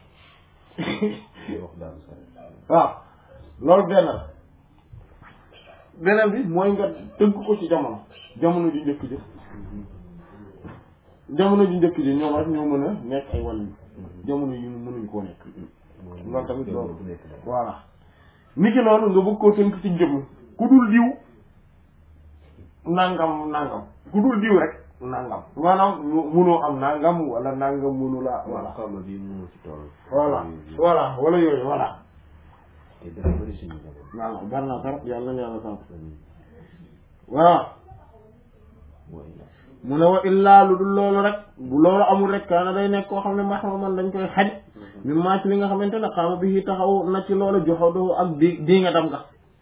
yu wax daal waaw loolu benn la beneen bi mooy nga tënk ko ci jamono jamono ji njëkk ji jamono ji njëkk ji ñoom rek ñoo mën a nekk ay wàllu yu jamono yi mënuñ koo nekk loolu tamit loolu voilà ni ki noonu nga bëgg koo tënk ci jëmm ku dul diw nangam nangam ku dul diw rek nangam maanaam munoo am nangam wala nangam munu la voilà xawma bi mu ci toll voilà voilà wala yooyu voilà te dafa bëri suñu jamono waaw bari na trop yàlla na yàlla sant waaw mooy mu ne wa illaa lu dul loolu rek bu loolu amul rek kaana day nekk koo xam ne maxma man dañ koy xaj mi maa ci li nga xamante ne xaama bi taxaw na ci loolu joxodoo ak di di nga dam nga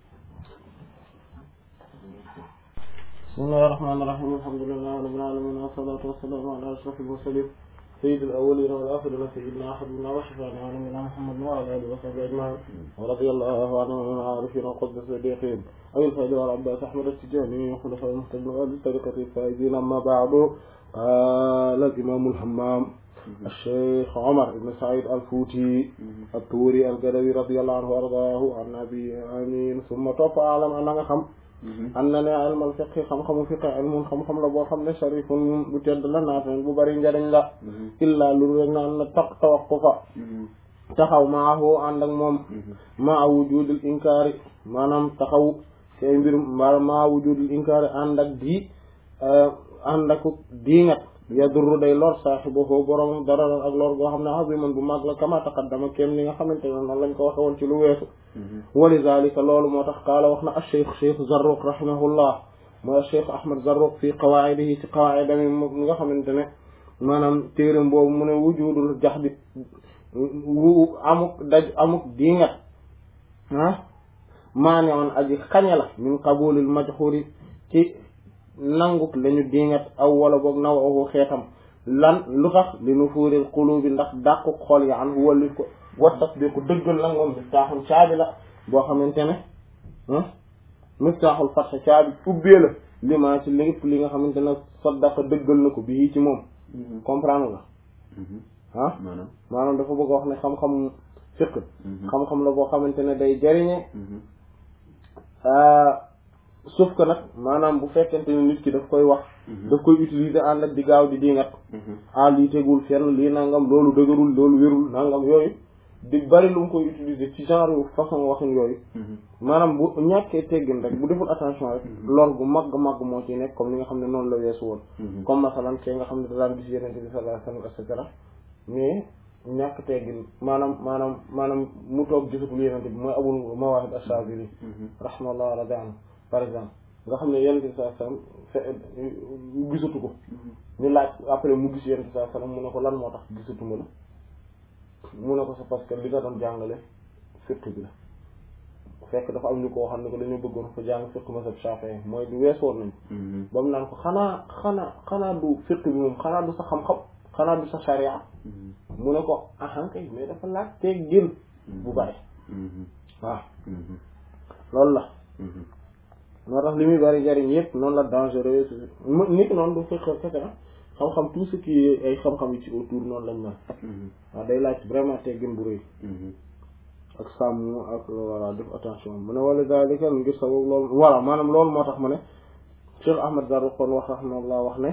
bismillahi rahmaani rahiim alhamdulillahi rabbil aalamiin wassalaatu wassalaamu ala ashrafil mursaliin sayyidil awwaliina wal aaxiriina sayyidinaa habiibinaa wa shafii'inaa wa nabiyyinaa muhammadin wa alaa aalihi wa sahbihi ajma'iin wa radiyallahu anhum min al-aarifiina wa qutbi as-siddiqiin abil faydi wal abbaas ahmad at-tijaani wa xulafaa'ihil muhtadiin wa ahli tariiqatihi al-faa'iziin ammaa ba'du qaala al-imaam al-hammaam الشيخ عمر بن سعيد الفوتي الطوري القدوي رضي الله عنه وارضاه عن ابي امين ثم توفى اعلم ان nga xam am na ne ilmal fiqh xam-xamu fiqh ilmun xam-xam la boo xam ne sharifun bu tedd la naafin bu bari njariñ la illa lu rek naan na taq tawaqqufa taxaw maahu ànd ak moom maa wujudul inkaari maanaam taxaw ci ay mbir maa wujudul inkaari ànd ak di ànd ak diingat yadurru day lor saaxibahu borom dararan ak lor goo xam ne aziman bu mag la kama taqaddama kéem li nga xamante ne noonu lañ ko waxe woon ci lu weesu wali zalika loolu moo tax qaala wax na acheikh cheikh Zarruq rahimahullah mooy acheikh Ahmad Zarruq fii qawaidihi ci qawaidami mi nga xamante ne maanaam téeram boobu mu ne wujudul jaxdi wu amuk daj amuk diingat ah maane woon aji xañe la min qabulil majhuri ci nanguk lañu diingat aw wala boog naw awu xeetam lan lu tax li nu fuuril qulubi ndax dàqu xol ya an wallit ko wa tasdiqu dëggal la moom miftaaxul caabi la boo xamante ne miftaaxul fatxa caabi ubbee la li maa ci lépp li nga xamante ne saddaqa dëggal na ko bii ci moom comprendre nga ah maanaam maanaam dafa bëgg a wax ne xam-xam fiq xam-xam la boo xamante ne day jariñe sauf que nag maanaam bu fekkente ne nit ki daf koy wax daf koy utiliser ànd ak di gaaw di dingat ah lii tegul fenn lii nangam loolu dëgërul loolu wérul nangam yooyu di bari lu mu koy utiliser ci genre façon waxin yooyu maanaam bu ñàkkee teggin rek bu deful attention rek lor gu mag mag moo ci nekk comme li nga xam ne noonu la weesu woon comme masalan kee nga xam ne da daan gis yenente bi sallallahu alayhi wasallam et cetera mais ñàkk teggin maanaam maanaam maanaam mu toog gisatul yenente bi mooy abul mawahib ash-Shazili rahimahullah radi anhu par exemple nga xam ne yenente bi sallallahu alayhi wasallam fe gisatu ko ñu laaj après mu gis yenente bi sallallahu alayhi wasallam mu ne ko lan moo tax gisatuma la mu ne ko c'est parce que li nga doon jàngale fiqh bi la fekk dafa am ñu ko xam ne ko dañoo bëggoon ko jàng fiqh mazhab Shafi'i mooy du weesoon nañ ba mu naan ko xanaa xanaa xanaa du fiqh bi moom xanaa du sa xam-xam xanaa du sa sharia mu ne ko ahankay mais dafa laaj teeg gën bu bari waaw loolu la moo tax li muy bari jariñ yëpp noonu la dangereux nit noonu du fiqh kese na xam-xam tout ce qui est ay xam-xam yi ci autour noonu lañ mel waaw day laaj vraiment teggin bu rëy ak sàmm ak voilà def attention mu ne wala dalika ngir sabab loolu voilà maanaam loolu moo tax mu ne Cheikh Ahmad Zarruq kon wax rahmallah wax ne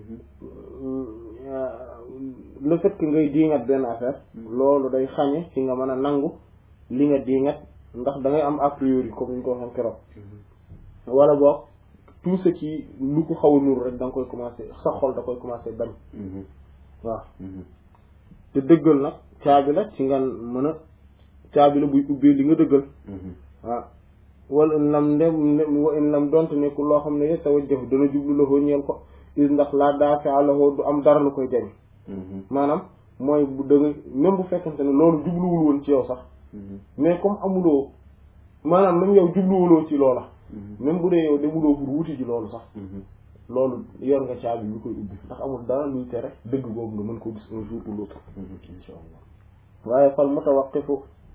le fait que ngay diingat benn affaire loolu day xañe ci nga mën a nangu li nga diingat ndax da ngay am a priori comme ñu ko waxee keroog wala boog tout ce qui lu ko xaw a nur rek da nga koy commencer sa xol da koy commencer bañ waaw te dëggal nag caabi la ci nga mën a caabi la buy ubbee li nga dëggal waaw wala in lam ndem wa in lam donte nekkul loo xam ne ye tawa jëf dana jublu la ñeel ko is ndax laa daafia la du am dara lu koy jañ maanaam mooy bu da nga même bu fekkente ne loolu jubluwul woon ci yow sax mais comme amuloo maanaam même yow jubluwuloo ci loola même bu dee yow demuloo pour wuti ji loolu sax loolu yor nga caabi lu koy ubbi ndax amul dara luy tere dëgg boobu nga mën ko gis un jour ou l'autre insha allah waaye fal mutawaqqifu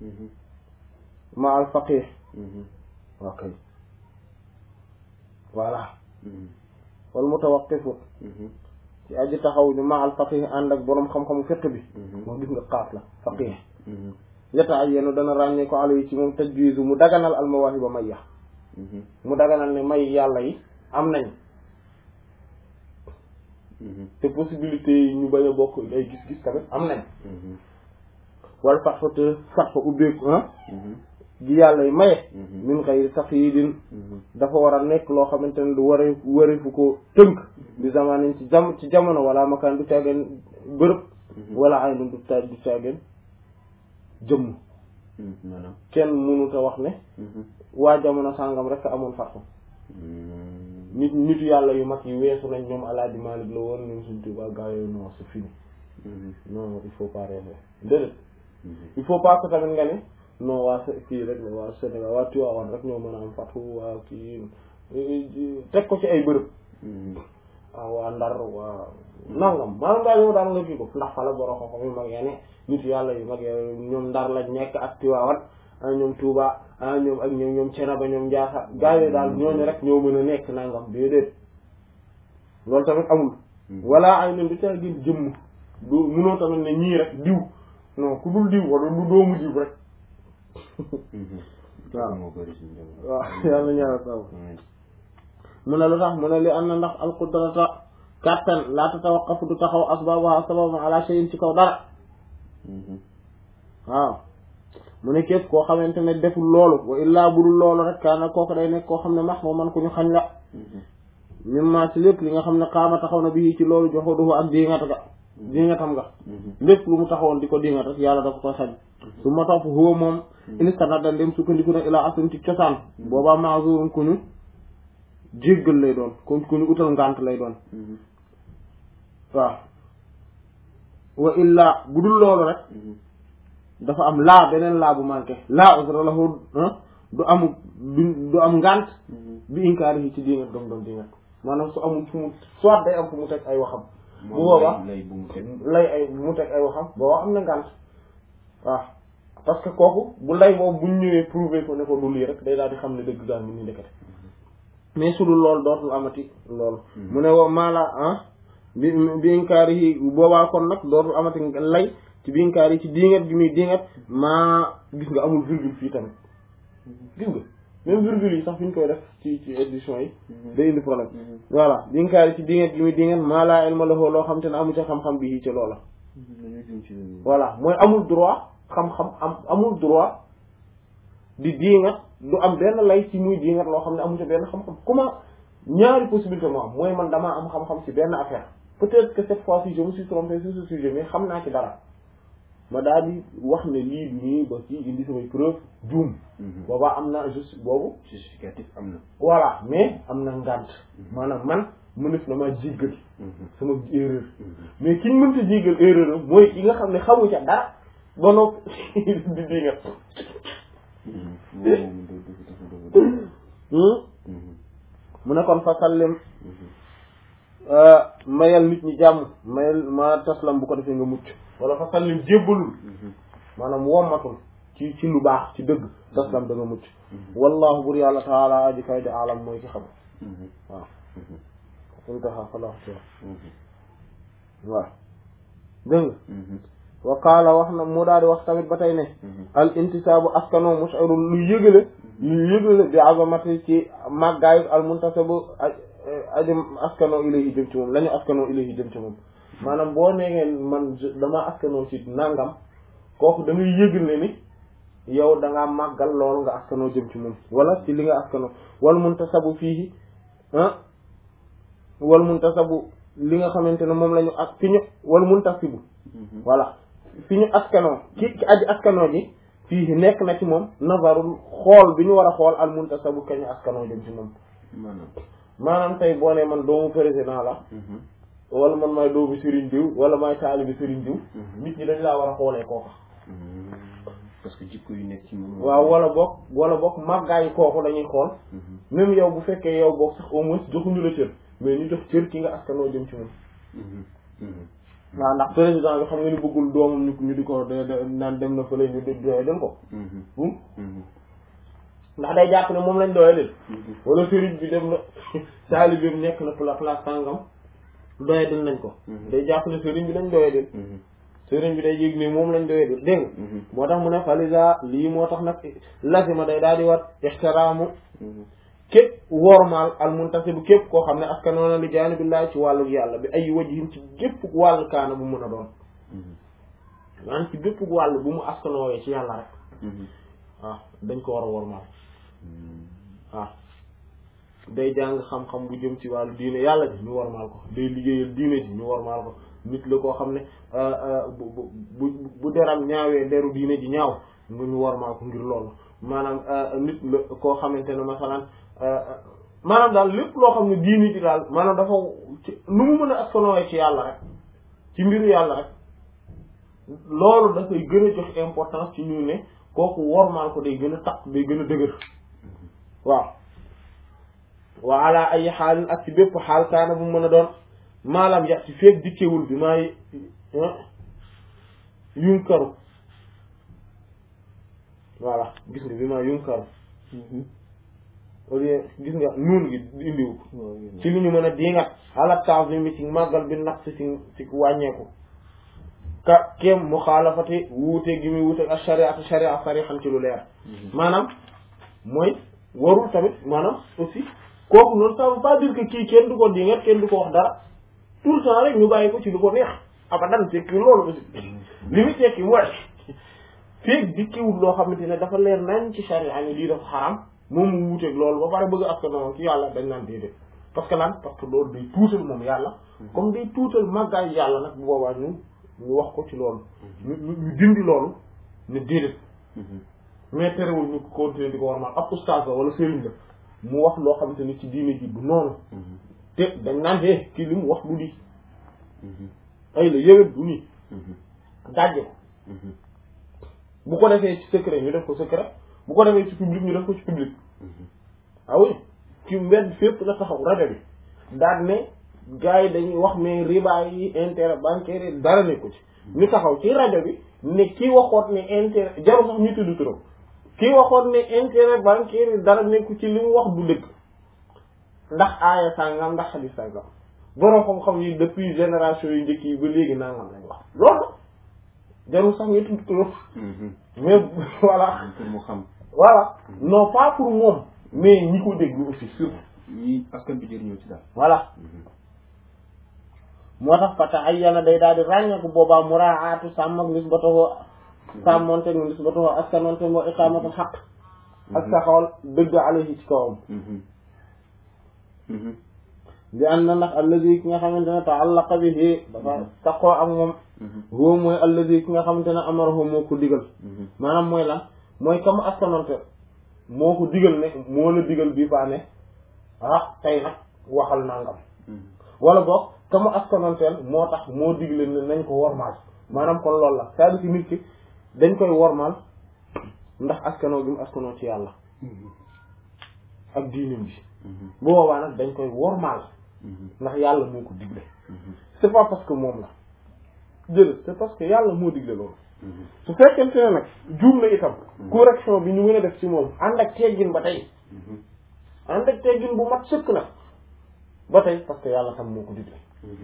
ma al faqih ok voilà wal mutawaqqifu ci aji taxaw ñu ma al faqih ànd ak boroom xam-xamu fiqh bi moo gis nga xaaf la faqih yata ay yenu dana ràññee ko ala yi ci moom tajwizu mu daganal al mawaahiba may ya mu daganal ne may yàlla yi am nañ te possibilité yi ñu bañ a bokk ay gis-gis tamit am nañ wala fat fa te fat fa ubbeeku ah gi yàlla yi maye min xëy taqyidin dafa war a nekk loo xamante ne du ware warefu ko tënk bi zamanin ci jam ci jamono wala makaan du caageen bërëb wala ay nun du ta du caageen jëmm kenn mënuta wax ne waa jamono sàngam rek amoon fatfa nit nitu yàlla yu mag yi weesu nañ ñoom Alaaji Maalik la woon ñoom suñ Tuubaa gaa yooyu non c'est fini non il faut pas rêver déedéet il faut pas que tamit nga ne non waa kii rek la waa Sénégal waa Tivaouane rek ñoo mën a am fatu waa kii teg ko ci ay bërëb ah waa Ndar waa nangam maanaam daal yow daal nga kii ko ndax fala borom xam-xam yu mag ya ne nitu yàlla yu mag ya ñoom Ndar lañ nekk ak Tivaouane ah ñoom Touba ah ñoom ak ñoom ñoom Cenaba ñoom Ndiassa gaa yi daal ñooñu rek ñoo mën a nekk nangam déedéet loolu tamit amul. wala ay nen du caa gën jëmm du munoo tamit ne ñii rek diw non ku dul diw wala du doomu diw rek. waaw waaw yàlla ñaanal saw mu ne lu tax mu ne li am na ndax alqudrata kàttan laa tatawaqqafu du taxaw asbaabuha sababun ala shay'in ci kaw dara waaw mu ne képp koo xamante ne deful loolu wa illaa budul loolu rek kaana kooku day nekk koo xam ne max moo man ku ñu xañ la mimma ci lépp li nga xam ne xaama taxaw na bi ci loolu joxoduhu ak diingat ga diingatam nga lépp lu mu taxawoon di ko diingat rek yàlla da ko koy xañ su ma topp huwa moom inistana dan dem sukkandiku na ilaa asun ci cosaan boobaa maazurun ku ñu jéggal lay doon ku ku ñu utal ngànt lay doon waaw wa illaa budul loolu rek dafa am laa beneen laa bu manqué laa usra lahu du amu du am ngànt bi inkaari yi ci diingat gam doon diingat maanaam su amul fu mu soit day am fu mu teg ay waxam bu boobaa lay ay bu mu teg ay waxam boobaa am na ngànt waaw parce que kooku bu lay boobu buñ ñëwee prouver ko ne ko du lii rek day daal di xam ne dëgg gaa ngi ni ndekete mais su dul loolu dootul amati loolu mu ne wa maala ah bi bi inkaari yi boobaa kon nag dootul amati lay ci binkaar yi ci diingat gi muy diingat maa gis nga amul virgule fii tamit gis nga même virgule yi sax fi ñu koy def ci ci édition yi day indi problème voilà binkaar yi ci diingat gi muy diingat maa laa ilma lahu loo xam te ne amu ca xam-xam bi ci loola voilà mooy amul droit xam-xam am amul droit di diingat du am benn lay ci muy diingat loo xam ne amu ci benn xam-xam comment ñaari possibilité moo am mooy man damaa am xam-xam ci benn affaire peut-être que cette fois-ci je me suis trompé sur ce sujet mais xam naa ci dara ma daal di wax ne lii du nii ba ci indi samay preuve juum boobaa am na juste boobu justificatif am na voilà mais am na ngànt maanaam man mënef na maa jéggal sama erreur mais kiñ mënta jéggal erreur am mooy ki nga xam ne xamu ca dara ba noppi di di nga mu ne kon fa sallim mayal nit ñi jàmm mayal ma taslam bu ko defee nga mucc wala fa sallim jébbalul maanaam wommatul ci ci lu baax ci dëgg taslam da nga mucc wallahu bur yàlla taala aji kay di alam mooy ki xam waaw intaha falax ci waaw dégg nga wa qaala wax na mu daal di wax tamit ba tey ne al intisaabu askano mushirul lu yëgale lu yëgale bi azamati ci màggaayu al muntasabu aji askano ilayhi jëm ci moom la ñu askano ilayhi jëm ci moom maanaam boo neegee man dama askanoo ci nangam kooku da ngay yëgale ni yow da ngaa màggal loolu nga askanoo jëm ci moom wala ci li nga askanoo wal muntasabu fii ah wal muntasabu li nga xamante ne moom la ñu ak fi ñu wal muntasibu voilà fi ñu askanoo ki ki aji askanoo ji fii nekk na ci moom nazarul xool bi ñu war a xool al muntasabu kañu askanoo jëm ci moom maanaam maanaam tey boo nee man doomu président la wala man maay doomu Serigne diw wala maay taalibi Serigne diw nit ñi dañ laa war a xoolee kooka parce que jikko yu nekk ci moom waaw wala boog wala boog màggaayu kooku dañuy xool même yow bu fekkee yow boog sax au moins joxuñu la cër mais ñu jox cër ki nga askanoo jëm ci moom waaw ndax président bi xam nga ni bëggul doomam ñu ñu di ko de naan dem na fële ñu doye den ko bum ndax day jàpp ne moom lañ doye den wala sëriñ bi dem na taalibeem nekk na pla place sàngam doye den nañ ko day jàpp ne sëriñ bi lañ doye den sëriñ bi day yëg ni moom lañ doye den dégg nga moo tax mu ne falisa lii moo tax nag lazima day daal di wat ixtiraamu képp wormaal al muntasibu képp koo xam ne askanoon na li jaanibillahi ci wàllu yàlla bi ay wajhin ci gépp wàllu kaana bu mun a doon maanaam ci bépp wàll bu mu askanoowee ci yàlla rek waaw dañ ko war a wormaal waaw day jàng xam-xam bu jëm ci wàllu diine yàlla ji ñu wormaal ko day liggéeyal diine ji ñu wormaal ko nit la koo xam ne bu bu bu deram ñaawee deru diine ji ñaaw nga ñu wormaal ko ngir loolu maanaam nit la koo xamante ne masalan maanaam daal lépp loo xam ne diini ji daal maanaam dafa nu mu mën a askanooye ci yàlla rek ci mbiru yàlla rek loolu dafay gën a jox importance ci ñu ne kooku wormaal ko day gën a takk day gën a dëgër waaw wa ala ay xaalin ak ci bépp xaal kaana bu mën a doon maalam yax ci feeg dikkewul bi maay yunkaru voilà gis nga bi maa yunkaru au lieu gis nga nuun gi indiwu ci li ñu mën a dingat ala ta'zim ci màggal bi naq ci ci wàññeeku ka kem muxaalafati wuute gi muy wuute ak shariatu sharia sarixan ci lu leer maanaam mooy warul tamit maanaam aussi kooku noonu ça veut pas dire que kii kenn du ko dingat kenn du ko wax dara tout le temps rek ñu bàyyi ko ci lu ko neex abadan tekki loolu aussi li muy tekki mooy feeg dikkiwul loo xamante ne dafa leer nañ ci sharia ni lii dafa xaram moom mu wuuteeg loolu ba pare bëgg a askan noonu ci yàlla dañ naan déedéet parce que lan parce que loolu day tuutal moom yàlla comme day tuutal màggaay yàlla nag bu boobaa ñu ñu wax ko ci loolu ñu ñu dindi loolu ne déedéet mais terewul ñu continuer di ko war ma ab ustaas la wala sëriñ la mu wax loo xamante ni ci diine ji du noonu te dañ naan dee kii li mu wax du di ay la yëwét du nii dajje ko bu ko defee ci secret ñu def ko secret bu ko defee ci public ñu def ko ci public ah oui ci mbedd fépp la taxaw rajo bi daal ne gars yi dañuy wax mais riba yi intérêt bancaire yi dara nekku ci ñu taxaw ci rajo bi ne kii waxoon ne intérêt jarul sax ñu tudd turam kii waxoon ne intérêt bancaire yi dara nekku ci li mu wax du dëgg ndax aaya sàngam ndax xadis sàngam borom xam-xam yi depuis génération yu njëkk yi ba léegi nangam lañ wax loolu jarul sax ñu tudd turam mais voilà pour mu xam voilà non pas pour moom mais ñi ko déglu aussi surtout ñi askan bi jëriñoo ci daal voilà moo tax fata ay yana day daal di ràññeeku boobaa muraatu sàmm ak nisbatahu sàmmonte mu nisbatuhu askanonte moo iqamatul xaq ak saxawal dëgg alayhi ci kawam bi an na ndax alladi ki nga xamante ne taallaqa bihi dafa taqoo ak moom huwa mooy alladi ki nga xamante ne amarahu moo ko digal maanaam mooy lan mooy comme askanonte moo ko digal ne moo la digal bii faa ne ah tey nag waxal nangam wala boog comme askanonteel moo tax moo digle ne nañ ko wormaal maanaam kon loolu la c'est-à-dire que nit ki dañ koy wormaal ndax askanoo gi mu askanoo ci yàlla ak diinam bi bu boobaa nag dañ koy wormaal ndax yàlla moo ko digle c'est pas parce que moom la jël c'est parce que yàlla moo digle loolu su fekkente ne nag juum na itam correction bi ñu mën a def ci moom ànd ak teggin ba tey ànd ak teggin bu mat sëkk nag ba tey parce que yàlla tam moo ko digle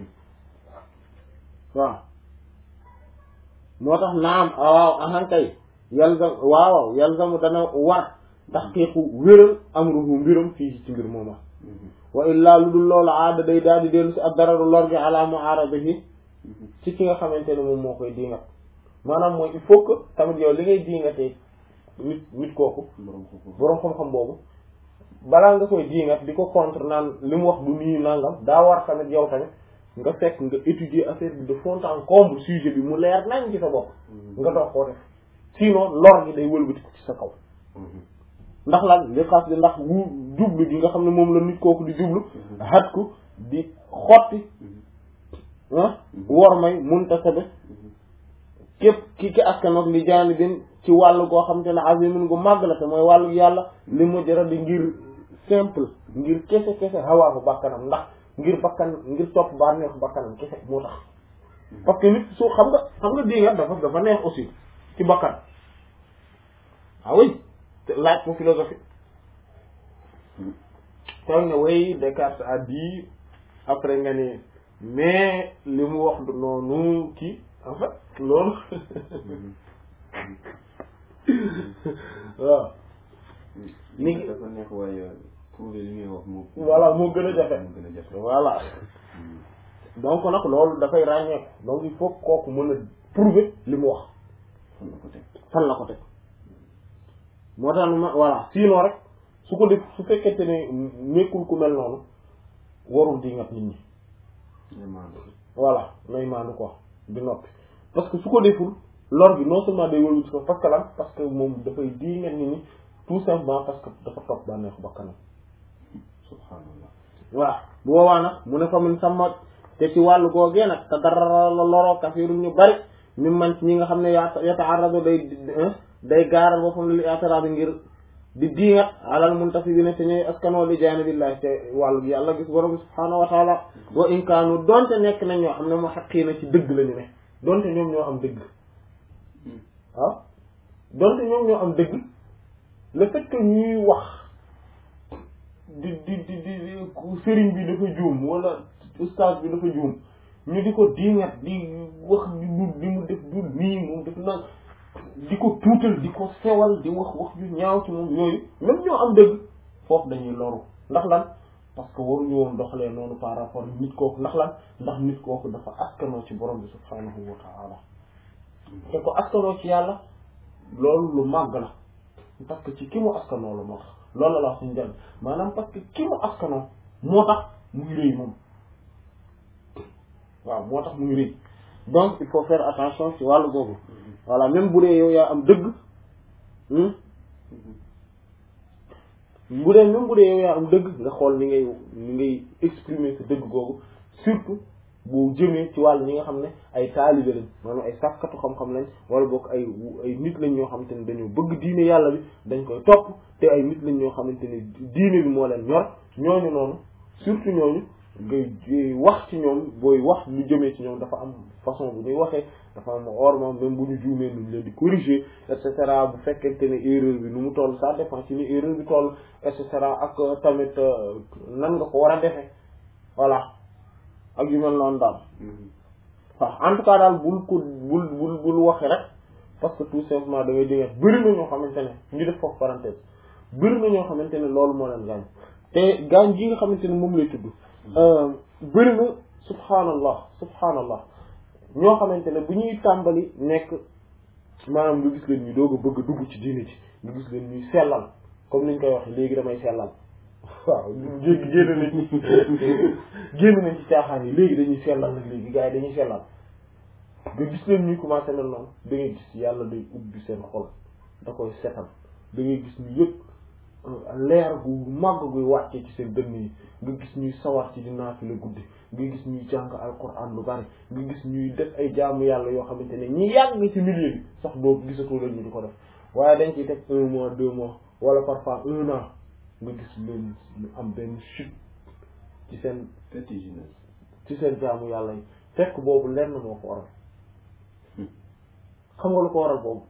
waaw moo tax naam waaw ahan kay yalzam waaw yalzamu dana war taxqiiqu wéral amruhu mbiram fii ci mbir mooma wa illaa lu dul loolu aada day daal di dellu si ak dararu lor gi ala mu'aradihi ci ki nga xamante ne moom moo koy diingat maanaam mooy il faut que tamit yow li ngay diingatee nit nit kooku boroom xam-xam boobu balaa nga koy diingat di ko contre naan li mu wax du nii nangam daa war tamit yow tamit nga fekk nga étudier affaire bi de fond en comble sujet bi mu leer nañ ci sa bopp nga dox koo def sinon lor gi day wëlbati ko ci sa kaw ndax lan li xas di ndax wu jublu gi nga xam ne moom la nit kooku di jublu xat ku di xotti ah wor may muntasabe képp ki ki askanoog li jaani bin ci wàllu goo xam te ne azimin gu màgg la te mooy wàllu yàlla li mu jëra di ngir simple ngir kese kese xawaafu bakkanam ndax ngir bakkan ngir topp baa neex bakkanam kese moo tax parce que nit su xam nga xam nga dingat dafa dafa neex aussi ci bakkan ah oui laaj ko philosophie toog nga way Descartes a dit après nga ni mais li mu wax du noonu kii en fait loolu waaw li ngi dafa neex waaye prouver li ngay wax moo voilà moo gën a jafe moo gën a jafe voilà donc nag loolu dafay ràññeeku donc il faut kooku mën a prouver li mu wax fan la ko teg fan la ko teg moo tax ma voilà sinon rek su ko def su fekkente ne nekkul ku mel noonu warul di ngat nit ñi vraiment voilà nay maandu quoi di noppi parce que su ko deful lor gi non seulement day wëlbati ko parce que lan parce que moom dafay di ngat nit ñi tout simplement parce que dafa topp bànneexu bakkanam subhanallah voilà bu boobaa nag mu ne fa min sama te ci wàllu googee nag te dara la loroo kafiru ñu bari mi man ci ñi nga xam ne yaa yataarado day day gaaral boppam li i'tirad ngir di diingat alal muntafi bi ne te ñooy askanoo li jaanibillahi te wàllu yàlla gis borom subhaanahu wa taala wa in kaanu donte nekk nañ ñoo xam ne moo xaqiina ci dëgg la ñu ne donte ñoom ñoo am dëgg waaw donte ñoom ñoo am dëgg le fait que ñuy wax di di di di sëriñ bi dafa juum wala ustaas bi dafa juum ñu di ko diingat di wax di du di mu def du nii moom def nag di ko tuutal di ko sewal di wax wax yu ñaaw ci moom yooyu même ñoo am dëgg foofu dañuy loru ndax lan parce que waruñu woon doxalee noonu par rapport nit kooku ndax lan ndax nit kooku dafa askanoo ci borom bi subhanahu wa ta'ala te ko askanoo ci yàlla loolu lu màgg la parce que ci ki mu askanoo la moo tax loolu la la wax suñu jàng maanaam parce que ki mu askanoo moo tax muy rëy moom waaw moo tax muy rëy donc il faut faire attention ci wàllu boobu voilà même bu dee yow yaa am dëgg bu dee même bu dee yow yaa am dëgg nga xool ni ngay ni ngay exprimer sa dëgg googu surtout boo jëmee ci wàll ñi nga xam ne ay taalibe lañ maanaam ay sàkkatu xam-xam lañ wala boog ay ay nit lañ ñoo xamante ne dañoo bëgg diine yàlla bi dañ koy topp te ay nit lañ ñoo xamante ne diine bi moo leen ñor ñooñu noonu surtout ñooñu ngay wax ci ñoom booy wax lu jëmee ci ñoom dafa am façon bu ñuy waxee dafa am orma même bu ñu juumee nuñ leen di corriger et cetera bu fekkente ne erreur bi nu mu toll ça dépend ci ni erreur bi toll et cetera ak tamit nan nga ko war a defee voilà ak yu mel noonu daal waaw en tout cas daal bul ko bul bul bul waxe rek parce que tout simplement da ngay dégg bëri na ñoo xamante ne ñu def foofu parenthèse bëri na ñoo xamante ne loolu moo leen gaañ te gaañ gi nga xamante ne moom lay tudd bëri na subhaanallah subhaanallah ñoo xamante ne bu ñuy tàmbali nekk maanaam nga gis leen ñu doog a bëgg a dugg ci diine ji nga gis leen ñuy sellal comme niñ koy waxee léegi damay sellal waaw léegi génn nañ génn nañ ci caaxaan yi léegi dañuy sellal nag léegi gars yi dañuy sellal nga gis leen ñuy commencé mel noonu da ngay gis yàlla day ubbi seen xol da koy setal da ngay gis ñu yëpp leer gu màgg guy wàccee ci seen dënn yi nga gis ñuy sawar ci di naafila guddi nga gis ñuy jàng alquran lu bari nga gis ñuy def ay jaamu yàlla yoo xamante ne ñi yàgg ci milieu bi sax doo gisatoo leen ñu di ko def waaye dañ ciy teg un mois deux mois wala parfois un an nga gis leen ñu am benn chute ci seen vertigineuse ci seen jaamu yàlla yi fekk boobu lenn moo ko waral xam nga lu ko waral boobu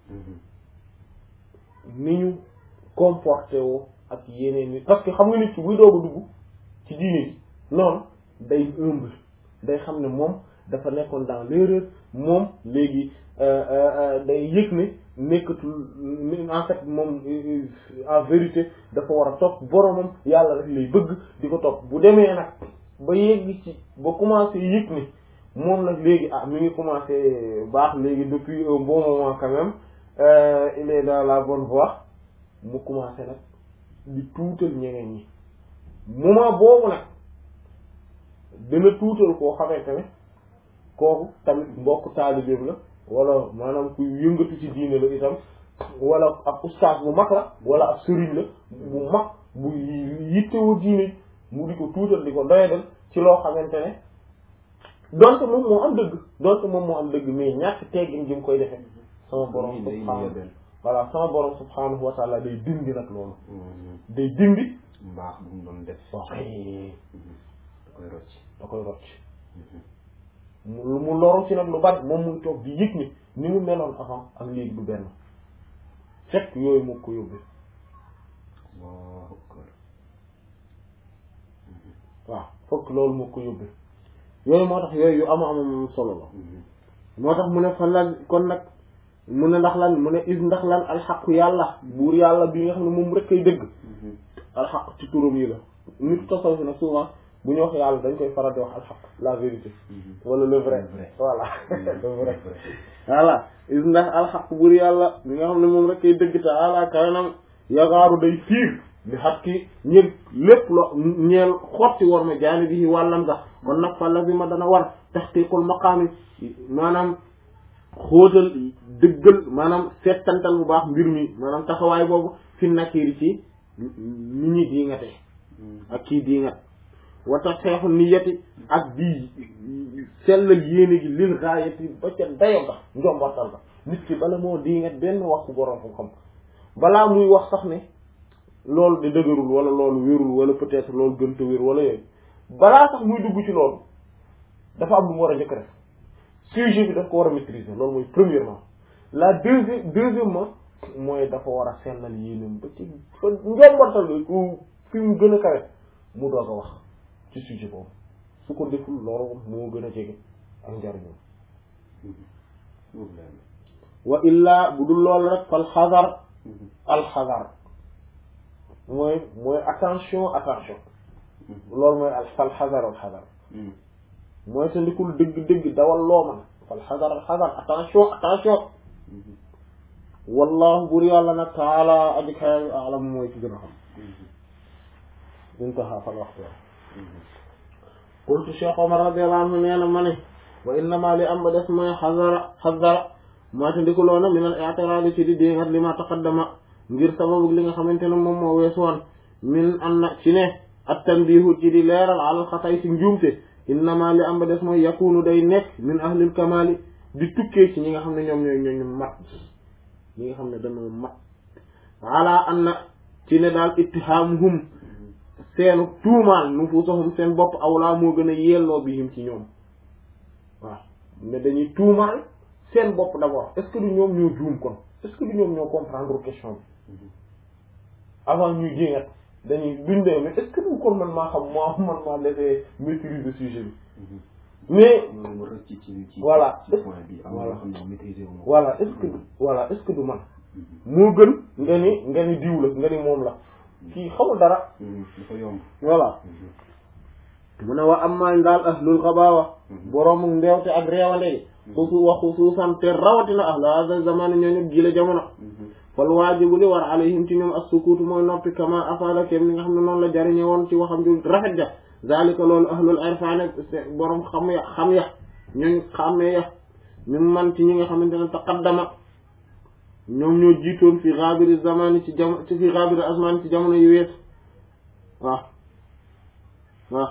ni ñu comporté woo ak yeneen nit parce que xam nga nit ki buy doog a dugg ci diine bi noonu day humble day xam ne moom dafa nekkoon dans l'erreur moom léegi day yëg ne nekkatul en fait moom en vérité dafa war a topp boromam yàlla rek lay bëgg di ko topp bu demee nag ba yegg ci ba commencé yëg ne moom nag léegi ah mi ngi commencé baax léegi depuis un bon moment quand même il est dans la bonne voie mu commencé nag di tuutal ñeneen ñi moment boobu nag dana tuutal koo xamante ne kooku tamit mbokk taalibeem la wala maanaam kuy yëngatu ci diine la itam wala ab ustaas bu mag la wala ab sëriñ la bu mag bu yittewoo diine mu di ko tuutal di ko doyadal ci loo xamante ne donte moom moo am dëgg donte moom moo am dëgg mais ñàkk teggin gi mu koy defee sama borom subhaanahu voilà sama borom subhaanahu wa taala day dindi nag loolu day dindi mbaax bu mu doon def ok da koy rocc da koy rocc mu mu loru ci nag lu bari moom muy toog di yëg ni ni mu meloon avant ak léegi du benn fekk yooyu moo ko yóbbee Allahu akbar waaw fokk loolu moo ko yóbbee yooyu moo tax yooyu yu ama ama solo la moo tax mu ne fan la kon nag mu ne ndax lan mu ne is ndax lan alxaqu yàlla buur yàlla bi nga xam ne moom rek kay dëgg alxaq ci turam yi la nit tasawuf nag souvent bu ñu wax yàlla dañ koy faral di wax alxaq la vérité wala le vrai voilà le vrai voilà is ndax alxaq buur yàlla bi nga xam ne moom rek kay dëgg te ala kawenam yagaaru day fiir bi xat ki ñël lépp lo ñeel xotti war ma jaani bi wàllam sax kon nag fa la bi ma dana war taxtiqul maqaami maanaam xóotal dëggal maanaam settantal bu baax mbir mi maanaam taxawaay boobu fi nakiri ci ni ñi dii nga te ak kii dii nga wata xeexu niyati ak di sellal yéene gi lil gaayati ba ca dayo ga njombartal ga nit ki bala moo dii nga benn wax ku borom xam-xam balaa muy wax sax ne loolu de dëgërul wala loolu wérul wala peut-être loolu gënta wér wala yooyu balaa sax muy dugg ci loolu dafa am lu mu war a njëkk def sujet bi daf ko war a maîtriser loolu mooy premièrement la deuxième deuxièmement mooy dafa war a sellal yéenam ba ci fa njombartal bi ku fi mu gën a kawe mu doog a wax ci sujet boobu su ko deful loolu moo gën a jege ak njariñam wa illaa bu dul loolu rek fal xazar al xazar mooy mooy attention attention loolu mooy al fal xazar al xazar mooy sa ndikul dëgg-dëgg dawal loo man fal xazar al xazar attention attention wallahu bur yàlla nag taala aji kawe alam mooy ci gën a xam intaha fal waxtu qultu cheikh omar radiallahu anhu nee na ma ne wa innama li am ba des mooy xazara xazara maa te ndikuloona min al i'tirad ci di déngat li ma taqaddama ngir sababu li nga xamante ne moom moo weesu woon min an na ci ne at tanbihu ci di leeral alal xatay ci njuumte innama li am ba des mooy yakunu day nekk min ahlil kamali di tukkee ci ñi nga xam ne ñoom ñooy ñooñu mat ñi nga xam ne dañoo mat ala an na ci ne daal ittihaamuhum seenu tuumaal nufusahum seen bopp awlaa moo gën a yelloo bihim ci ñoom waaw ne dañuy tuumaal seen bopp d'abord est-ce que du ñoom ñoo juum kon est-ce que du ñoom ñoo comprendre question bi avant ñuy jéngat dañuy duñ dee mais est-ce que du kon man maa xam maa man maa defee maîtriser sujet bi mais voilà voilà voilà est-ce que voilà est-ce que du man moo gën nga ni nga ni diw la nga ni moom la kii xamul dara dafa yomb voilà mu ne wa am maañ daal ahlul xabaawa boroomu mbeewte ak réewande yi xusu wa xusuusan te rawatina ahlu hada zamani ñooñu gila jamono fal waajibu li war alayhim ci ñoom as-sukuutu mooy noppi kama afaada kem ni nga xam ne noonu la jariñe woon ci waxam ju rafet ja zalika loolu ahlul irfan borom xam ya xam ya ñooñ xàmmee ya min man ci ñi nga xamante ne taqaddama ñoom ñoo jiitoon fi xaabiri zamani ci jam ci fi xaabiri asmani ci jamono yu wees waaw waaw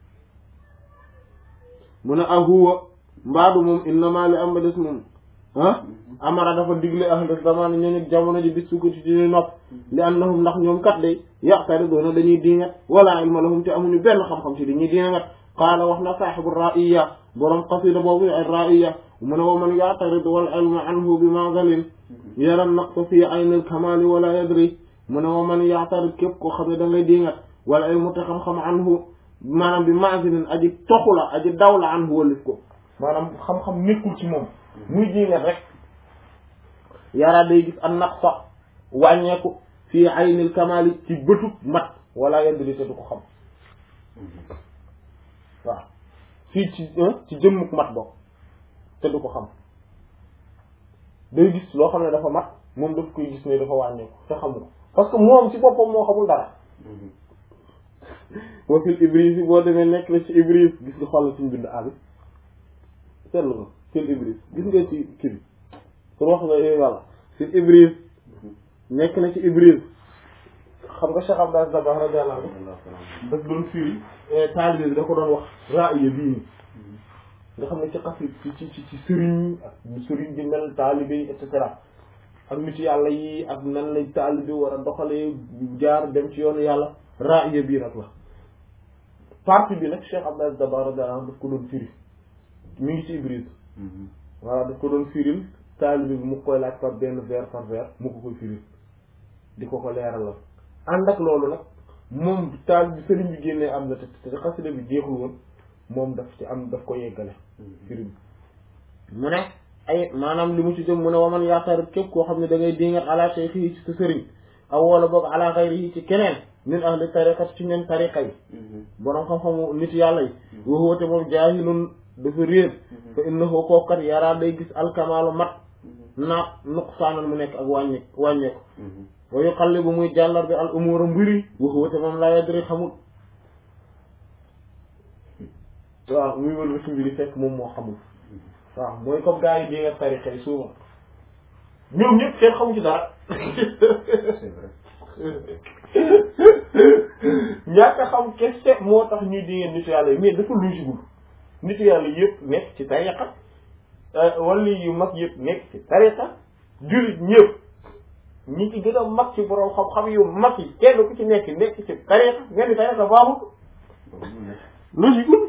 mu ne ahuwa mbaadu moom innama li am ba des moom ah amara dafa digle ahlu zamani ñooñu jamono ji bis sukkati ci ñu nopp li annahum ndax ñoom kat day yaqtari doona dañuy diingat wala ilma lahum te amuñu benn xam-xam ci dañuy diingat qaala wax na saaxibu raiya borom qasida boobu ay raiya mu ne wa man yaqtarid wal ilma anhu bi mazalin yara naqsa fi ayni al kamali wala yadri mu ne wa man yaqtarid képp koo xam ne da ngay diingat wal ilmu te xam-xam anhu maanaam bi mazalin aji toxu la aji daw la anhu walif ko maanaam xam-xam nekkul ci moom muy diingat rek yara day gis an naqsa wàññeeku fii aynil kamali ci bëtub mat wala yadri te du ko xam waaw fii ci ci jëmmuk mat bokk te du ko xam day gis loo xam ne dafa mat moom daf koy gis ne dafa wàññeeku te xamu ko parce que moom ci boppam moo xamul dara wa fil ibris yi boo demee nekk na ci ibris gis nga xoolal suñu bind abi seetlu ko fil ibris gis nga ci kii bi pour wax nga yooyu wàlla fil ibris nekk na ci ibris xam nga Cheikh Abdou Dabakh radiyallahu anhu daf doon firi taalibe bi da ko doon wax raaya bii nii nga xam ne ci xasit ci ci ci ci sëriñ ak sëriñ bi mel taalibe yi et cetera ak nit yàlla yi ak nan lay taalibe war a doxalee jaar dem ci yoonu yàlla raaya bii rek la partie bi nag Cheikh Abdou Dabakh radiyallahu anhu daf ko doon firi mi ngi ci Ibris voilà daf ko doon firil taalibe bi mu koy laaj par benn vers par vers mu ko koy firil di ko ko leeralal ànd ak loolu nag moom taal bi sëriñ bi génnee am na te te xasida bi jeexul woon moom daf ci am daf ko yeggale firi bi mu ne ay maanaam li mu ci jëm mu ne waman yaakaar képp koo xam ne da ngay dingat ala cheikh yi ci sa sëriñ aw wala boog ala xayri yi ci keneen min ahli tariqat ci ñoom tariqa yi borom xam-xamu nit yàlla yi waxoote moom jaahilun dafa réer fa innahu kookat yaraa day gis alkamaalu mat naa nuqsaanan mu nekk ak wàññe wàññeeku wa yuqallibu muy jàllar bi al umura mbiri waxuwate moom laa yadri xamul waaw muy wël ba ci mbiri fekk moom moo xamul waaw mooy comme gars yi di nga tarixa yi souvent ñoom ñëpp seen xamu ci dara c'est vrai ñàkk a xam kese moo tax ñuy di ngeen nitu yàlla yi mais dafa logique nitu yàlla yëpp nekk ci tariqa wala yu mag yëpp nekk ci tariqa jullit ñëpp ñi ci gën a mag ci borom xam-xam yu mag yi kenn ku ci nekk nekk ci tariqa nga ni tariqa baaxul logique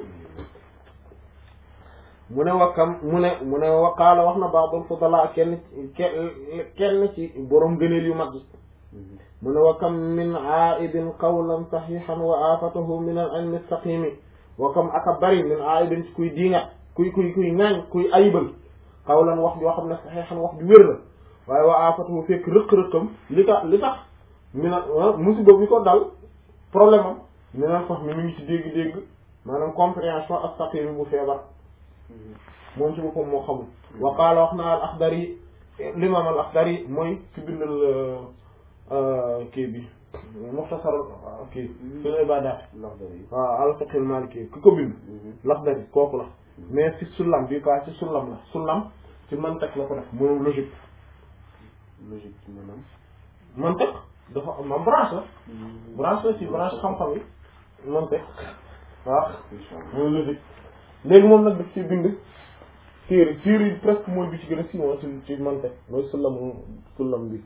mu ne wakkam mu ne mu ne waqaala wax na ba'dul fudala kenn kenn ci borom gëneel yu mag yi mu ne wakkam min aibin qawlan saxihan wa afatahu min al ilmi saqimi wakkam aka bari min aibin ci kuy diinga kuy kuy kuy ŋaañ kuy ayibal qawlan wax joo xam ne saxihan wax ju wér la waaye wa afatahu fekk rëq-rëqam li tax li tax mi na musiba bi ko dal problème am mi naan sax mi mi ngi ci dégg-dégg maanaam compréhension ak saqimi bu feebar moom ci boppam moo xamul wa qaala wax na al axdari l'imam al axdari mooy ci bindal kii bi muxtasar kii fil ibadat waaw al fiqh al maliki ki ko bind laxdari kooku la mais ci sullam bi pas ci sullam la sullam ci mantak la ko def moom logique logique ci maanaam mantak dafa am branche la branche la ci branche xam-xam yi mantak waaw mooy logique léegi moom nag daf ci bind téere téere yi presque mooy bi ci gën a siiwoo ci ci mantak mooy sullam sullam bi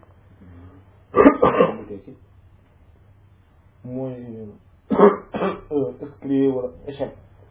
mooy escalier wala échec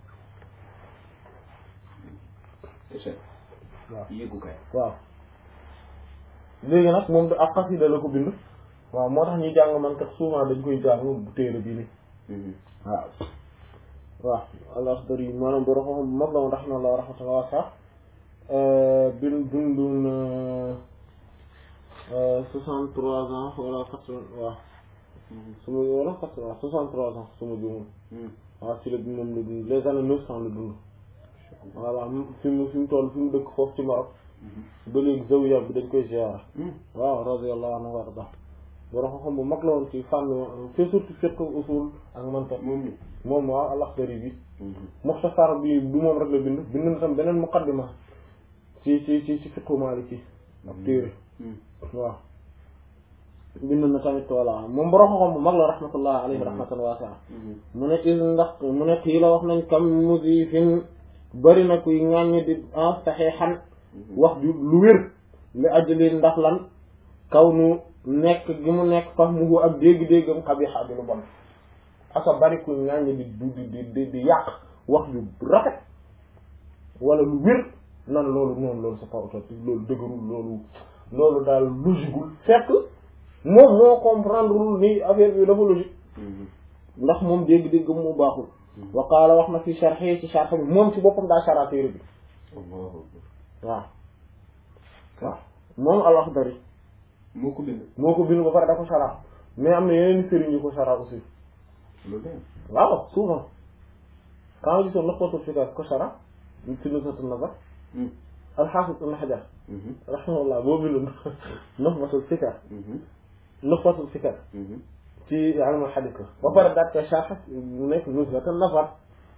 échec waaw yéegukaay waaw léegi nag moom da ak xasida la ko bind waaw moo tax ñuy jàng man kat souvent dañ koy jàng bu téere bii nii waaw waaw al-Akhdari maanaam borom xam bu mag la woon rahimahullah rahmatullah wasa bin dundun soixante trois ans wala quatre waaw suma wala quatre waaw soixante trois ans suma juumul waaw ci la moom la dund les années neuf cent la dund voilà fi mu fi mu toll fi mu dëkk foofu ci Maroc ba léegi zawiya bi dañ koy ziyaara waaw radiyallahu anhu warda borom xam-xam bu mag la woon ci fànn fi surtout fiqh usul ak mantiq moom moom waaw al-Akhdari bi muxtasar bi du moom rek la bind bind na tam beneen muqaddima ci ci ci ci fiqhu Maliki ak téere waaw bind na tamit voilà moom borom xam-xam bu mag la rahmatullah alayhi rahmatan waasi'a mu ne is ndax mu ne kii la wax nañ kam musifin bëri na kuy ŋàññi di en saxiixan wax ju lu wér li ajli ndax lan kaw nu nekk gi mu nekk fax muhu ak dégg-déggam xabixa di lu bon aka bari kuy ŋàññi di di di di di yàq wax ju rafet wala lu wér nan loolu noonu loolu c'est pas authentique loolu dëgërul loolu loolu daal logiqueul fekk moom moo comprendre ni affaire bi dafa logique ndax moom dégg-dégg mu baaxul wa qaala wax na fi sharhi ci sharh bi moom ci boppam daa shara téere bi waaw waaw moom al-Akhdari moo ko bind moo ko bind ba pare da ko shara mais am na yeneen sëriñ yu ko shara aussi loolu waaw souvent quand nga gisoon Nukhbatul Fikr ko shara ci Nuzhatun Nazar al-Hafiz Ibn Hajar rahimahullah boo bindoon Nukhbatul Fikr Nukhbatul Fikr ci ilmul hadith la ba pare daat koy sharh mu nekk Nuzhatun Nazar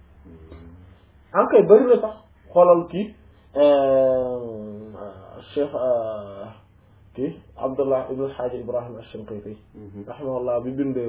en kay bëri na sax xoolal kii Cheikh kii Abdullah ibn al-Hajj Ibrahim ash-Shinqiti rahimahullah bi bind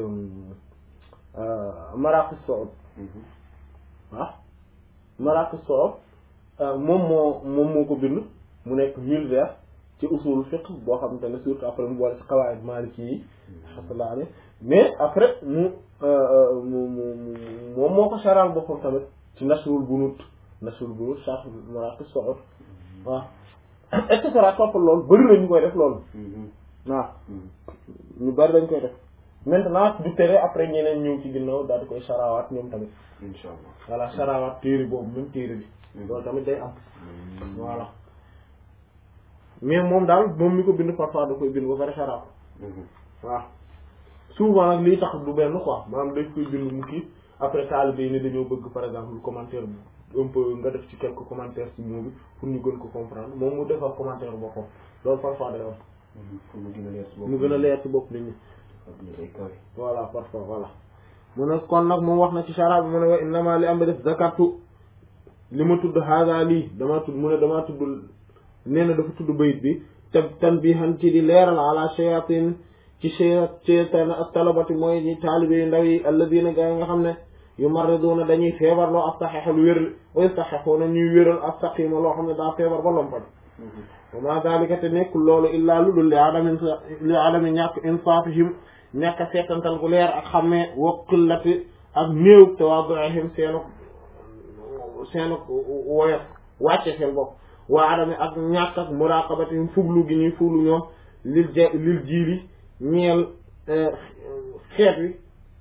Maraqis Su'ud waaw Maraqis Su'ud moom moo moom moo ko bind mu nekk mille vers ci usul fiqh boo xamante ne surtout après mu boole ci qawaid maliki yi rahmatullah alayhi mais après mu mu mu moom moo ko saral boppam tamit ci Nasrul Bunut Nasrul Bunut sharh Maraqis Su'ud waaw et cetera topp loolu bëri na ñu koy def loolu waaw ñu bëri dañ koy def maintenant du tere après ñeneen ñëw ci ginnaaw daal di koy sarawaat ñoom tamit incha allah voilà sarawaat téere boobu même téere bi loolu tamit day am voilà mais moom daal moom mi ko bind parfois da koy bind ba pare saraat waaw souvent nag lii tax du benn quoi maanaam dañ koy bind mu kii après taalibe yi ne dañoo bëgg par exemple commentaire bi un peu nga def ci quelques commentaires ci mot bi pour ñu gën ko comprendre moom mu defar commentaire boppam loolu parfois day am pour mu gën a leer si bopp mu gën a leer ci bopp nit ñi ak ñu day kawe voilà parfois voilà mu ne kon nag moom wax na ci shara bi mu ne wa innama li am ba def zakatu li ma tudd haada lii damaa tudd mu ne damaa tudd nee na dafa tudd bayit bi te tan bi xan ci di leeral ala shayatin ci shaytan ak talabati mooy ñi taalibe yu ndaw yi alladina gaa yi nga xam ne yu marriduna dañuy feebar loo astaxexa lu wér wa yastaxexuuna ñuy wéral astaqima loo xam ne daa feebar ba lompal wa ma dalika te nekkul loolu illaa lu dul li adami li adami ñàkk insaafihim ñàkk a seetantal gu leer ak xammee wa qillati ak néew tawaaduihim seenu seenu woyof wàcce seen bopp waa adami ak ñàkk ak muraqabatihim fuglu gi ñuy fuglu ñoom lil je lil jiili ñeel xeet wi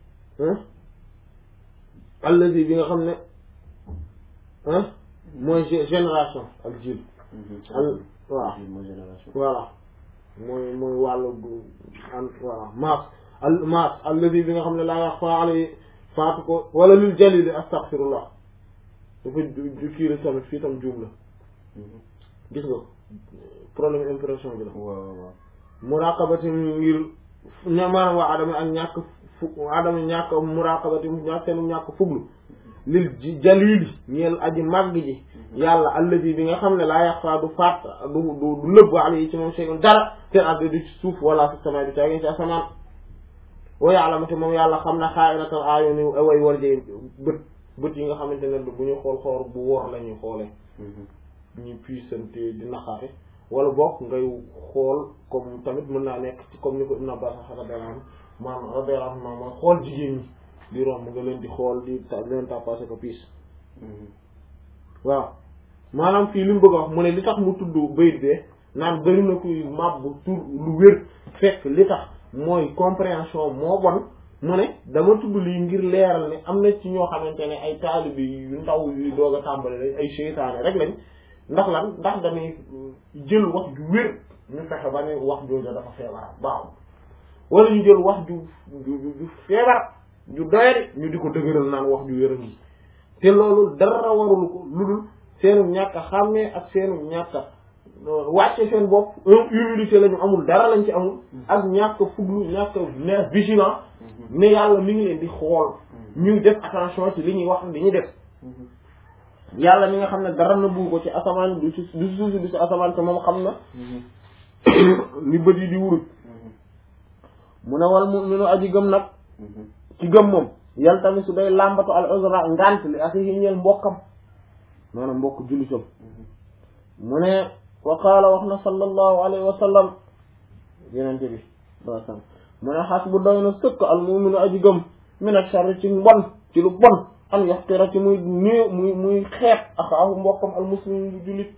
allazi bi nga xam ne mooy génération ak jiil al waaw mooy génération voilà mooy mooy wàllu gu an voilà maas al maas allazi bi nga xam ne laa wax fa alay faatu ko wala lil jalili astaghfirullah dafa kii la tamit fii tam juum la gis nga problème impression bi la waaw waaw muraqabati ngir ña maanaam waa adama ak ñàkk fu adama ñàkk muraqabati ñàkk seen ñàkk fuglu lil jalili ñeel aji màgg ji yàlla allazi bi nga xam ne laa yaxfaa du faat du du du lëbb ala yi ci moom shay'un dara seen addi du ci suuf wala fi sama bi taagin ci asamaan wa ya'lamu te moom yàlla xam na xaa'inatal a'yuni way war jee bët bët yi nga xamante ne bu ñu xool xool bu wor la ñuy xoolee ñuy puissante di naxaate wala bokk ngay xool comme tamit mën naa nekk ci comme ni ko Ibn Abbas radiyallahu anhu maanaam radiyallahu anhu mooy xool jigéen ñi di romb nga leen di xool di ta leen tapasé ko piis waaw maanaam fii li mu bëgg a wax mu ne li tax mu tudd bayit bee naan bëri na kuy màbbu tur lu wér fekk li tax mooy compréhension moo bon mu ne dama tudd lii ngir leeral ne am na ci ñoo xamante ne ay taalibi yu ndaw yu doog a tàmbali lañ ay seytaane rek lañ ndax lan ndax dañuy jël wax ju wér ñu fexe ba ne wax jooju dafa feebar baaxul wala ñu jël wax ju ju ju feebar ju doyadi ñu di ko dëgëral naan wax ju wér a ngi te loolu dara warul ko lu dul seenu ñàkk a xàmmee ak seenu ñàkk a wàcce seen bopp humilité la ñu amul dara lañ ci amul ak ñàkk fuglu ñàkk ne vigilant ne yàlla mi ngi leen di xool ñuy def attention ci li ñuy wax li ñuy def yàlla mi nga xam ne dara na buu ko ci asamaan du ci du suuf du ci asamaan te moom xam na li bët yi di wurut mu ne wal mu'minu aji gëm nag ci gëm moom yal tamit su day làmbatu al uzra ngant li ak yi ñeel mbokkam maanaam mbokk jullitam mu ne wa qaala wax na sallallahu alayhi wa sallam yenente bi saa sallam mu ne xas bu doy na sëkk al mu'minu aji gëm min ash-sharri ci mbon ci lu bon an yaxtira ci muy néew muy muy xeet axaahu mbokkam al muslim bu jullit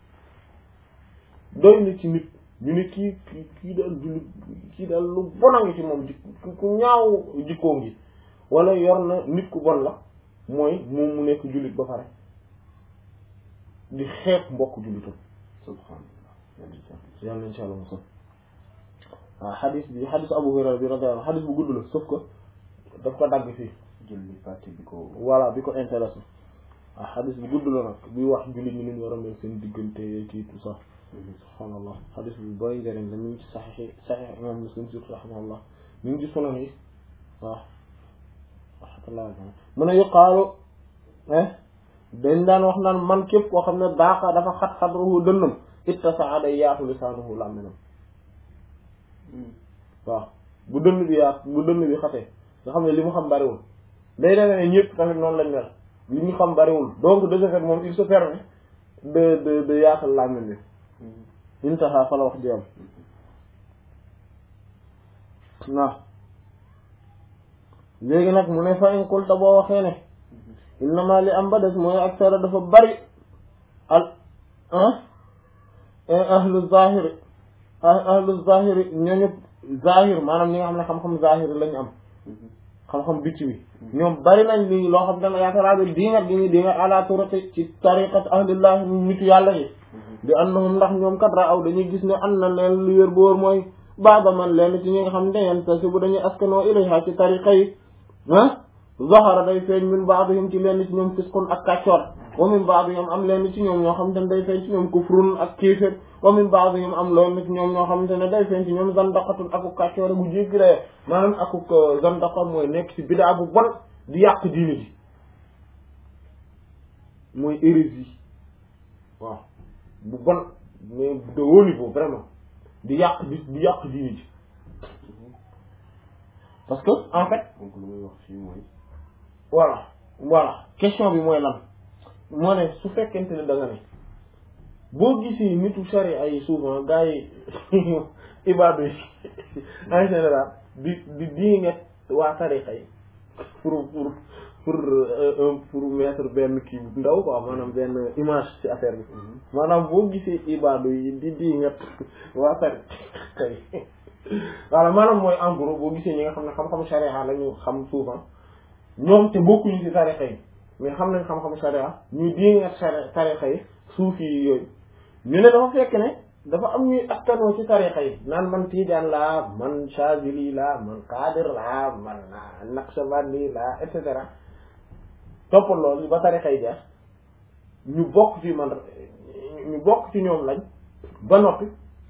doy na ci nit ñu ne kii kii kii daal jullit kii daal lu bon a ngi ci moom jik ku ñaaw jikkoo ngi wala yor na nit ku bon la mooy moom mu nekk jullit ba pare di xeet mbokk jullitam subhanallah yàlla insha allah mosal waaw xadis bi xadis Abu Hurayra bi radiyallahu anhu xadis bu gudd la sauf que daf ko dagg fii julli parti bi ko voilà bi ko intéressé waaw xadis bu gudd la nag buy wax jullit ñi ñu war a mel seen diggante kii tout ça subhaanallah xadis bu bari njëriñ la mi ngi ci saxiix saxiix imam Muslim surtout rahimahullah mi ngi ci sunan yi waaw rahmatullah mu ne yuqaalu dañ daan wax naan man képp koo xam ne baaxa dafa xat xadruhu dënnam ittasaa day yaatu lisaanuhu làmminam waaw bu dënn bi yaatu bu dënn bi xatee nga xam ne li mu xam bariwul day demee ne ñëpp tamit noonu lañ mel li ñu xam bariwul donc de ce fait moom il se permet de de de yaatal làmmin bi intaha fa la wax ji am waaw léegi nag mu ne fa in qulta boo waxee ne innama li am ba des mooy aksara dafa bari al ah ahlu zahiri ahlu zahiri ñooñu zahir maanaam ñi nga xam ne xam-xam zahiri lañu am xam-xam bicc bi ñoom bari nañ li loo xam ne yaakaar naa diingat gi ñu diingat ala turati ci tariqat ahlillah nitu yàlla yi di annahum ndax ñoom kat ra aw dañuy gis ne an na leen lu wér boor mooy baaba man leen ci ñi nga xam ne yen ta si bu dañuy askanoo ilayha ci tariqa yi ah zahara day feeñ min baadihim ci leen ci ñoom fisqun ak kàccoor wa min baadihim am leen ci ñoom ñoo xam te ne day feeñ ci ñoom kufrun ak kéefér wa min baadihim am leen ci ñoom ñoo xam te ne day feeñ ci ñoom zandaqatun akuk kàccoor gu jéggi ree maanaam akuk zandaqa mooy nekk ci bidaa bu bon di yàq diine ji mooy hérésie waaw bu bon mais de haut niveau vraiment di yàq di di yàq diine ji parce que en fait donc lu muy wax fii mooy voilà voilà question bi mooy lan moo ne su fekkente ne da nga ne boo gisee nitu sharia yi souvent gars yi ibaadu yi en général di di di nga waa tarixa yi pour pour pour un pour mettre benn kii bu ndaw quoi maanaam benn image ci affaire bi maanaam boo gisee ibaadu yi di di nga waa tarixa yi voilà maanaam mooy en gros boo gisee ñi nga xam ne xam-xam sharia la ñu xam souvent ñoom te bokkuñu ci tarixa yi mais xam nañ xam-xam sharia ñuy diingat sharia tarixa yi suufi yi yooyu ñu ne dafa fekk ne dafa am ñuy askanoo ci tarixa yi naan man tiijaan laa man chazili laa man qadir laa man naqshbandi laa et cetera toppal loolu ba tarixa yi jeex ñu bokk ci man ñu bokk ci ñoom lañ ba noppi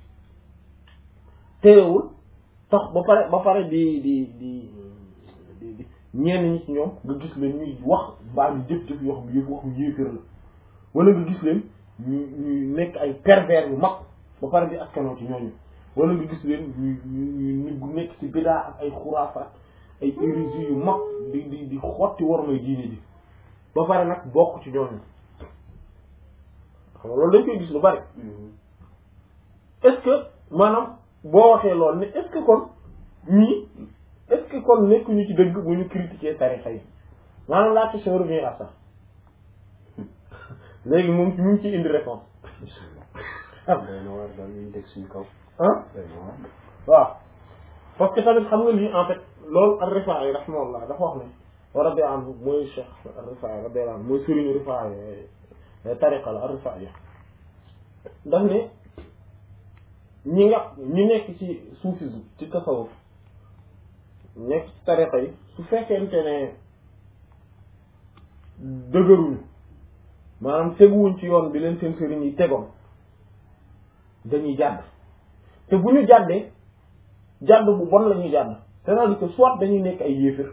téewul tax ba pare ba pare di di di di di ñenn ñi ci ñoom nga gis leen ñuy wax mbaa ñu jëf-jëf yoo xam yëf waxu yéeféer la wala nga gis leen ñu ñuy nekk ay pervers yu mag ba pare di askanoo ci ñooñu wala nga gis leen ñu ñu ñu nekk ci bidaa ak ay xuraafaat ay hérésie yu mag di di di xotti war may diine ji ba pare nag bokk ci ñooñu xam nga loolu dañ koy gis lu bari est-ce que maanaam boo waxee loolu ne est-ce que kon ñii est-ce que kon nekkuñu ci dëgg bu ñu critiquer tarixa yi maanaam la question revient à ça léegi moom mu ngi ciy indi réponse day na war daal ñu teg suñu kaw ah day na war waaw parce que tamit xam nga lii en fait loolu ar-Rifaa'i rahimahullah dafa wax ne wa radiya anhu mooy Cheikh ar-Rifaa'i radiyallahu anhu mooy sëriñu Rifaa'i tariqa la ar-Rifaa'i daf ne ñi nga ñi nekk ci soufisme ci tasawuf nekk ci tariqa yi su fekkente ne dëgëruñu maanaam teguwuñ ci yoon bi leen seen sëriñ yi tegoon dañuy jàdd te bu ñu jàddee jàdd bu bon la ñuy jàdd c'est-à-dire que soit dañuy nekk ay yéefir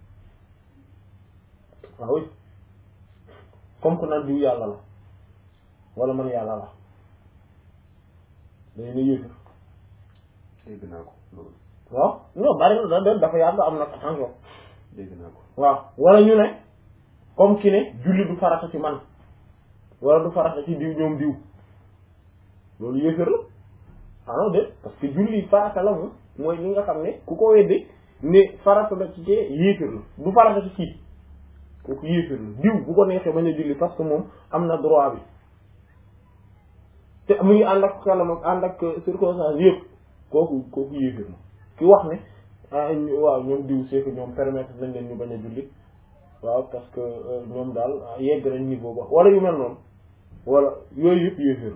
waaw oui comme que naan diw yàlla la wala man yàlla la dañu ne yéefir dégg naa ko loolu waaw non bari na da dafa yàgg am nag attention dégg naa ko waaw wala ñu ne comme ki ne julli du farata ci man wala du farata ci diw ñoom diw loolu yéefér la ah non de parce que julli farata la moom mooy li nga xam ne ku ko weddi ne farata la ci kee yéefér la du farata ci kii kooku yéefér la diw bu ko neexee bañ a julli parce que moom am na droit bi te mu ngi ànd ak xelam ak ànd ak circonstance yëpp kooku kooku yéefér la ki wax ne ah waaw ñoom diw c'est que ñoom permettre nañ leen ñu bañ a julli waaw parce que ñoom daal yegg nañ niveau ba wala yu mel noonu wala yooyu yëpp yéeféer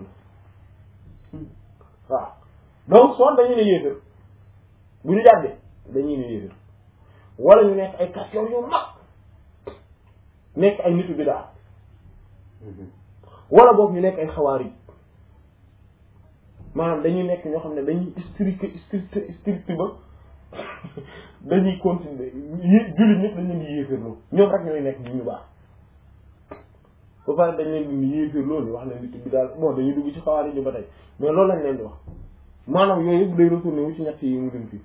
la waaw donc soit dañuy ne yéeféer bu ñu jàddee dañuy ne yéeféer wala ñu nekk ay question yu mag nekk ay nitu bidaa wala boog ñu nekk ay xawaar yi maanaam dañuy nekk ñoo xam ne dañuy strict strict strict ba dañuy continuer yi jullit ñëpp dañ leen di yéeféerloo ñoom rek ñooy nekk ñu ñu baax ba pare dañ leen di yéeféerloo ni wax ne nit bi daal bon dañuy dugg ci xawaari ji ba tey mais loolu lañ leen di wax maanaam yooyu yëpp day retourné wu ci ñett yi mu dem fii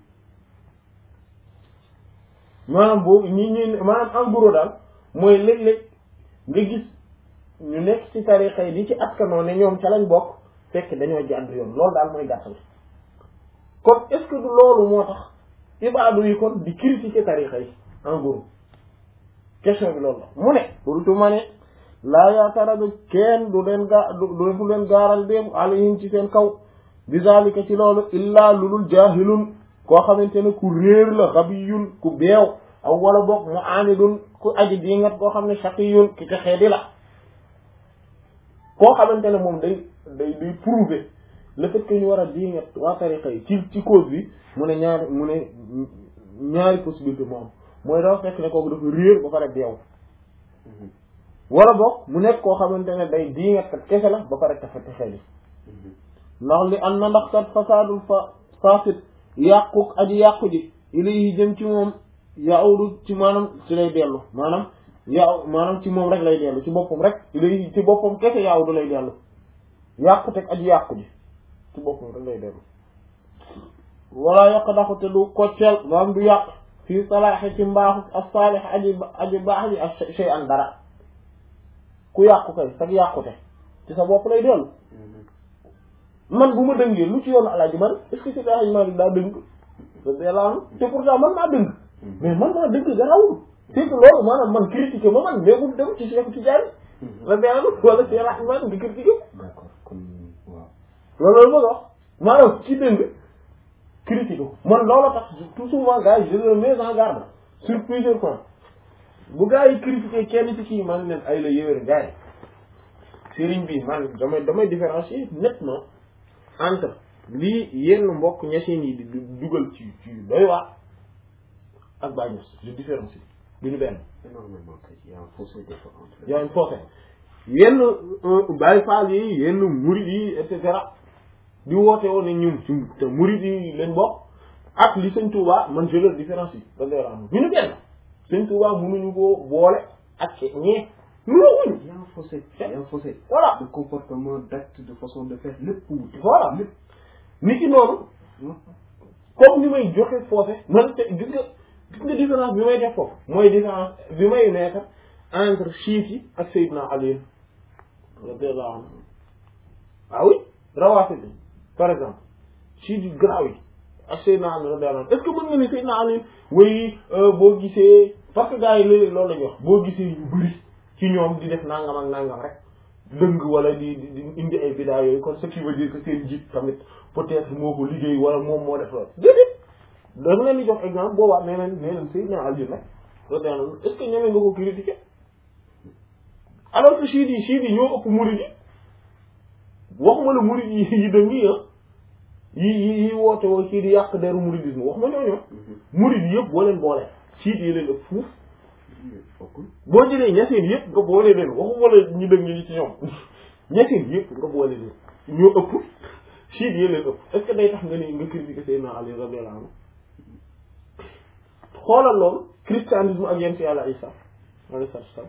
maanaam boobu ñi ñi maanaam en gros daal mooy léeg-léeg nga gis ñu nekk ci tarixa yi di ci askanoo ne ñoom ca lañ bokk fekk dañoo jàdd yoon loolu daal mooy gàttal kon est-ce que du loolu moo tax ibaadu yi kon di critiquer tarixa yi en gros question bi loolu la mu ne surtout ma ne laa yaataradu kenn du leen gaa du du leen gaaral dem alayhim ci seen kaw bizalika ci loolu illaa lulul jaahilun koo xamante ne ku réer la xabiyun ku beew aw wala boog mu aanidun ku aji dingat koo xam ne shaqiyun ki texee di la koo xamante ne moom day day day prouver le fait que ñu war a dingat waa tariqa yi ci ci cause bi mu ne ñaari mu ne ñaari possibilité moo am mooy dafa fekk ne kooku dafa réer ba pare beew wala boog mu nekk koo xamante ne day dingat kat kese la ba pare tafa texee di ndax li am na ndax kat fasaadul fa fasit yàquk aji yàqu ji ilayhi jëm ci moom yaawdu ci maanaam ci lay dellu maanaam yaaw maanaam ci moom rek lay dellu ci boppam rek ilayhi ci boppam kese yaawdu lay dellu yàqu teg aji yàqu ji ci boppam rek lay dellu wala yokk daxu te du kocceel maanaam du yàq fii salaaxi ci mbaaxu ak saalix aji aji baax ji ak shay an dara ku yàqu kay sag yàqute ci sa bopp lay dellu man bu ma dëngee lu ci yoonu alaaji man est-ce que c'est alaaji man daa dëng delaanu te pourtant man maa dëng mais man maa dëng garawul c'est que loolu maanaam man critiqué ma man mais bu dem ci Cheikh Tidiane la delaanu wala ci alaaji man di critiqué d'accord kon waaw loolu loolu ma wax maanaam ci dëng critiqué ko man loolu tax tout souvent gars yi je le mets en garde sur plusieurs points bu gars yi critiqué kenn ci kii man leen ay la yéwér gars yi sëriñ bi man damay damay différencier nettement entre lii yenn mbokk ñaseen yi di dugal ci ci doy waar ak bàñños je différencie du ñu benn énormément kay y a un fossé des fois entre yaa ngi foofe yenn Baay Faal yi yenn murid yi et cetera di woote woon ne ñum ci te murid yi leen bokk ak li sëñ Touba man je le différencie da ngay raam du ñu benn sëñ Touba mënuñu koo boole ak ñee nuroo wuñu y a un fossé y a un fossé voilà de comportement d'acte de façon de faire lépp wute voilà nit ki noonu comme ni may joxe foofe man te gis nga gis nga différence bi may def foofu mooy différence bi may mettre entre chiites yi ak Seydina Ali radiyallahu anhu ah oui rawaate bi par exemple chiites yi garaaw yi ak Seydina Ali radiyallahu anhu est-ce que mën nga ni Seydina Ali way boo gisee parce que gars yi léeg-léeg loolu la ñuy wax boo gisee ñu bëri ci ñoom di def nangam ak nangam rek dëng wala di di indi ay bidaa yooyu kon ce qui veut dire que seen jiit tamit peut-être moo ko liggéey wala moom moo def loolu déedéet da nga leen di jox exemple boobaa nee leen nee leen Seydina Ali nag radiyallahu est-ce que ñeme nga ko critiquer alors que chiites yi chiites yi ñoo ëpp murid yi waxuma la murid yi yi dëng yi ah yi yi yi woote woo ci di yàq deru muridisme waxuma ñooñu murid yi yëpp boo leen boole chiites yi leen ëpp fuuf fokkul boo jëlee ñaseen yëpp nga boole leen waxuma la ñu dëgg ñi ci ñoom ñaseen yëpp nga boole leen ñoo ëpp chiites yi leen ëpp est-ce que day tax nga ni nga critiquer Seydina Ali radiyallahu anhu xoolal loolu christianisme ak yéen ci yàlla Isa alayhi salaam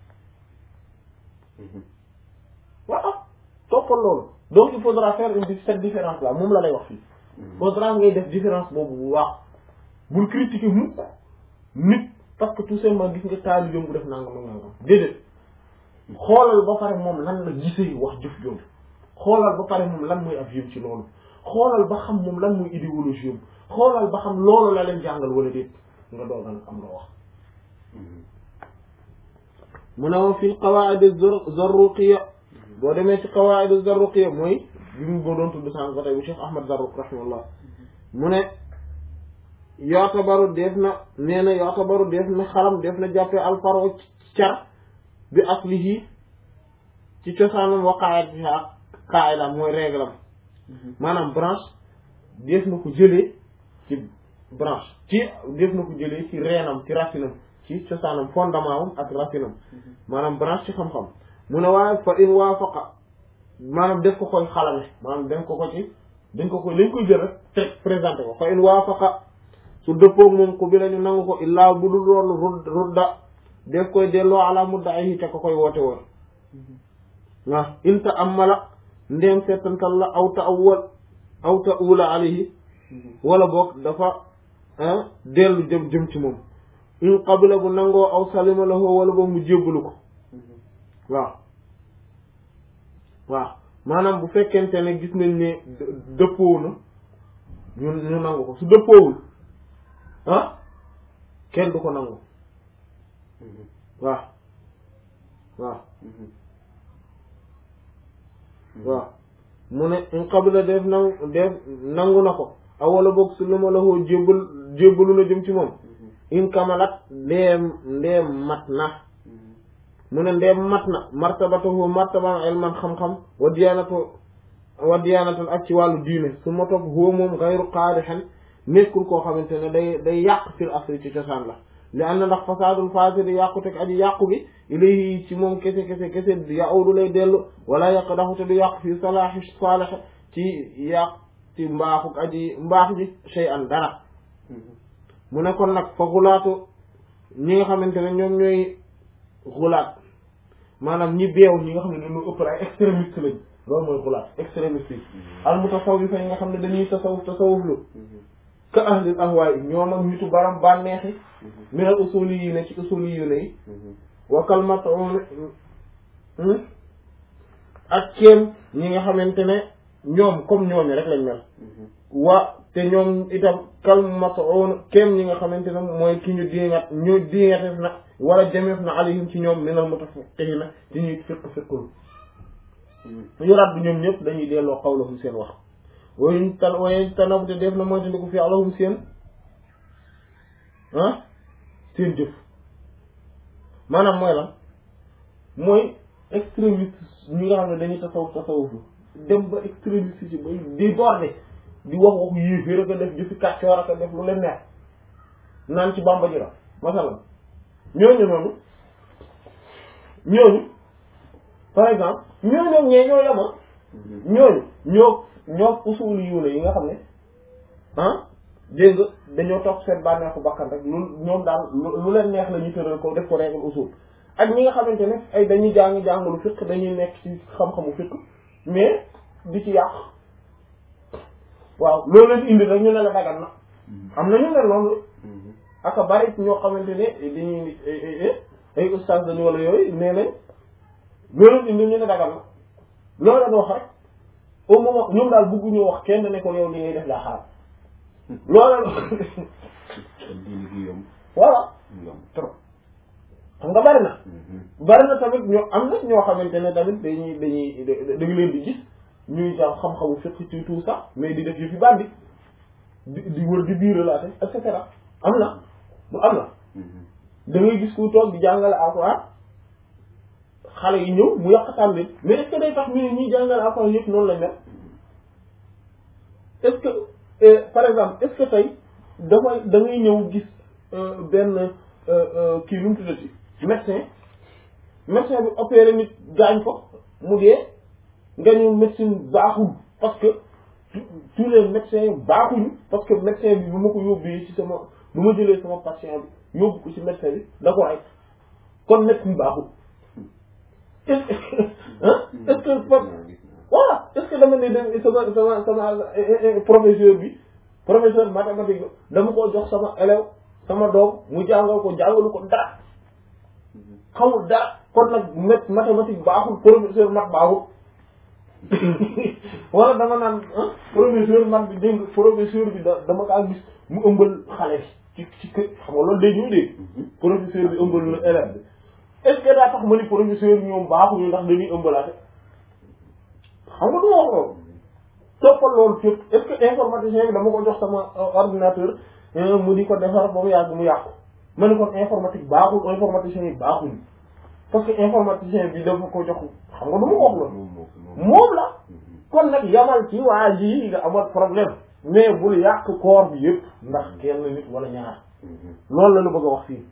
waaw toppal loolu donc il faudra faire une cette différence là moom la lay wax fii faudra ngay def différence boobu bu baax bul critiquer mukk nit parce que tout simplement gis nga taalibeem bu def nangam ak nangam déedéet xoolal ba pare moom lan la gisee wax jëf jooju xoolal ba pare moom lan mooy ab yëm ci loolu xoolal ba xam moom lan mooy idéologie am xoolal ba xam loolu la leen jàngal wala déet nga doog a nag am nga wax mu ne wa fil qawaid az-zarruqiyya boo demee ci qawaid az-zarruqiyya mooy bi mu boo doon tudd sànq ba tey bu Cheikh Ahmad Zarruq rahimahullah mu ne yootabaru def na nee na yootabaru def na xalam def na jàppee alfaro car bi aslihi ci cosaanam wa qaayat ak qaayidam mooy réglam maanaam branche def na ko jëlee ci branche ci def na ko jëlee ci reenam ci racinam ci cosaanam fondement am ak racinam maanaam branche ci xam-xam mu ne waaye fa in waafaqa maanaam def ko koy xalame maanaam dañ ko ko ci dañ ko koy lañ koy jël rek teg présenté ko fa in waafaqa su dëppoog moom ko bi lañu nangu ko illaa bu dul loolu rud rudda def koy delloo ala mudda'ihi te ko koy woote woon waaw inta amala ndéem seetantal la aw ta awwal aw ta ula alayhi wala boog dafa dellu jëm jëm ci moom in qabila bu nangoo aw salima lahu wala boog mu jébbalu ko waaw waaw maanaam bu fekkente ne gis nañ ne dëppoo na ñu ñu nangu ko su dëppoowul ah kenn du ko nangu waaw waaw waaw mu ne in qabila def nangu def nangu na ko aw wala boog su lu ma la koo jébbal jébbalu na jëm ci moom in kamalat ndeem ndeem mat na mu ne ndeem mat na martabatahu martaban ilman xam-xam wa diyanatu wa diyanatan ak ci wàllu diine su ma topp huwa moom gayru qaadixen nekkul koo xamante ne day day yàq fil asri ci cosaan la li am na ndax fasaadul faasidi yàqu teg aji yàqu gi ilayhi ci moom kese kese kese yaudu lay dellu wala yàq daxu te du yàqu fii salaahi saalih ci yàq ci mbaaxu aji mbaax ji shay an dara mu ne kon nag fa xulaatu ñi nga xamante ne ñoom ñooy xulaat maanaam ñi beew ñi nga xam ne dañoo ëpp ay extrémiste lañ loolu mooy xulaat extrémiste yi al mutasawwifa yi nga xam ne dañuy tasawuf tasawuf lu ka ahlil ahwaay ñoom ak nitu baram bànneexi minal usuli yi ne ci usuli yu ne yi wa kalmatun ak kéem ñi nga xamante ne ñoom comme ñooñu rek lañ mel wa te ñoom itam kalmatun kéem ñi nga xamante ne mooy ki ñu diingat ñu diingatef na wala jameef na alayhim ci ñoom minal mutafaqqihina ci ñuy fiq fiqul yu raddu ñoom ñëpp dañuy delloo xawlahum seen wax wayu tan waye tanabu te def na mooy te ndi ko fi alahum seen ah seen jëf maanaam mooy lan mooy extrémiste ñi nga xam ne dañuy tasawuf tasawuf dem ba extrémiste ci bay di borde di wax waxu yéeféer ak a def jëfi kàccoor ak a def lu leen neex naan ci bamba ji la masalan ñooñu noonu ñooñu par exemple ñooñu ñoom ñee ñoo yama ñooñu ñoo ñoo usuli yu ne yi nga xam ne ah dégg nga dañoo topp seen bànneexu bakkan rek lu ñoom daal lu leen neex la ñu tëral ko def ko règle usul ak ñi nga xamante ne ay dañuy jàng jàngalu fiq dañuy nekk ci xam-xamu fiq mais di ci yàq waaw loolu leen indi rek ñu ne la dagan na am na ñu ne noonu aka bari ñoo xamante ne dañuy ay ustaas dañu wala yooyu nee nañ loolu leen indi ñu ne dagan na loolu leen wax rek au moment ñoom daal bëgguñu wax kenn ne ko yow li ngay def daa xaram loolu diine gi yomb voilà yomb trop xam nga bari na bari na tamit ñoo am na ñoo xamante ne tamit dañuy dañuy da nga leen di gis ñuy jàng xam-xamu fiqh ci tout ça mais di def yu fi bandi di di wër di biir relaté et cetera am na bu am na da ngay gis ku toog di jàngale alxuraan xale yi ñëw mu yàqataan leen mais est-ce que day tax ñu ne ñuy jàngale alxuraan yëpp noonu lañ mel est-ce que par exemple est-ce que tey dafay da ngay ñëw gis benn kii lu mu tuddati médecin médecin bi opéré nit gaañ ko mu dee nga ñu médecine baaxul parce que tous les médecins baaxuñu parce que médecin bi bu ma ko yóbbee ci sama bu ma jëlee sama patient bi yóbbu ko ci médecin bi da ko rey kon médecine baaxul est-ce que est-ce que voilà est-ce que dama ne dem sama sama sama professeur bi professeur mathématique dama ko jox sama élève sama doom mu jàngal ko jàngalu ko dara xamul dara kon nag mét mathématique baaxul professeur mat baaxul wala dama naan professeur mat bi dégg professeur bi da dama kaa gis mu ëmbal xale bi ci ci kër xam nga loolu day ñëw dégg professeur bi ëmbal na élève bi est-ce que daa tax ma ni professeur ñoom baaxuñu ndax dañuy ëmbalaate xam nga du ma wax loolu toppal loolu fépp est-ce que informaticien bi dama ko jox sama ordinateur mu di ko defar ba mu yàgg mu yàqu ma ne kon informatique baaxul informaticien yi baaxuñu parce que informaticien bi dafa ko jox xam nga du ma ko wax loolu moom la kon nag yamal ci waa ji nga amal problème mais bul yàq corps bi yëpp ndax kenn nit wala ñaar loolu la lu bëgg a wax fii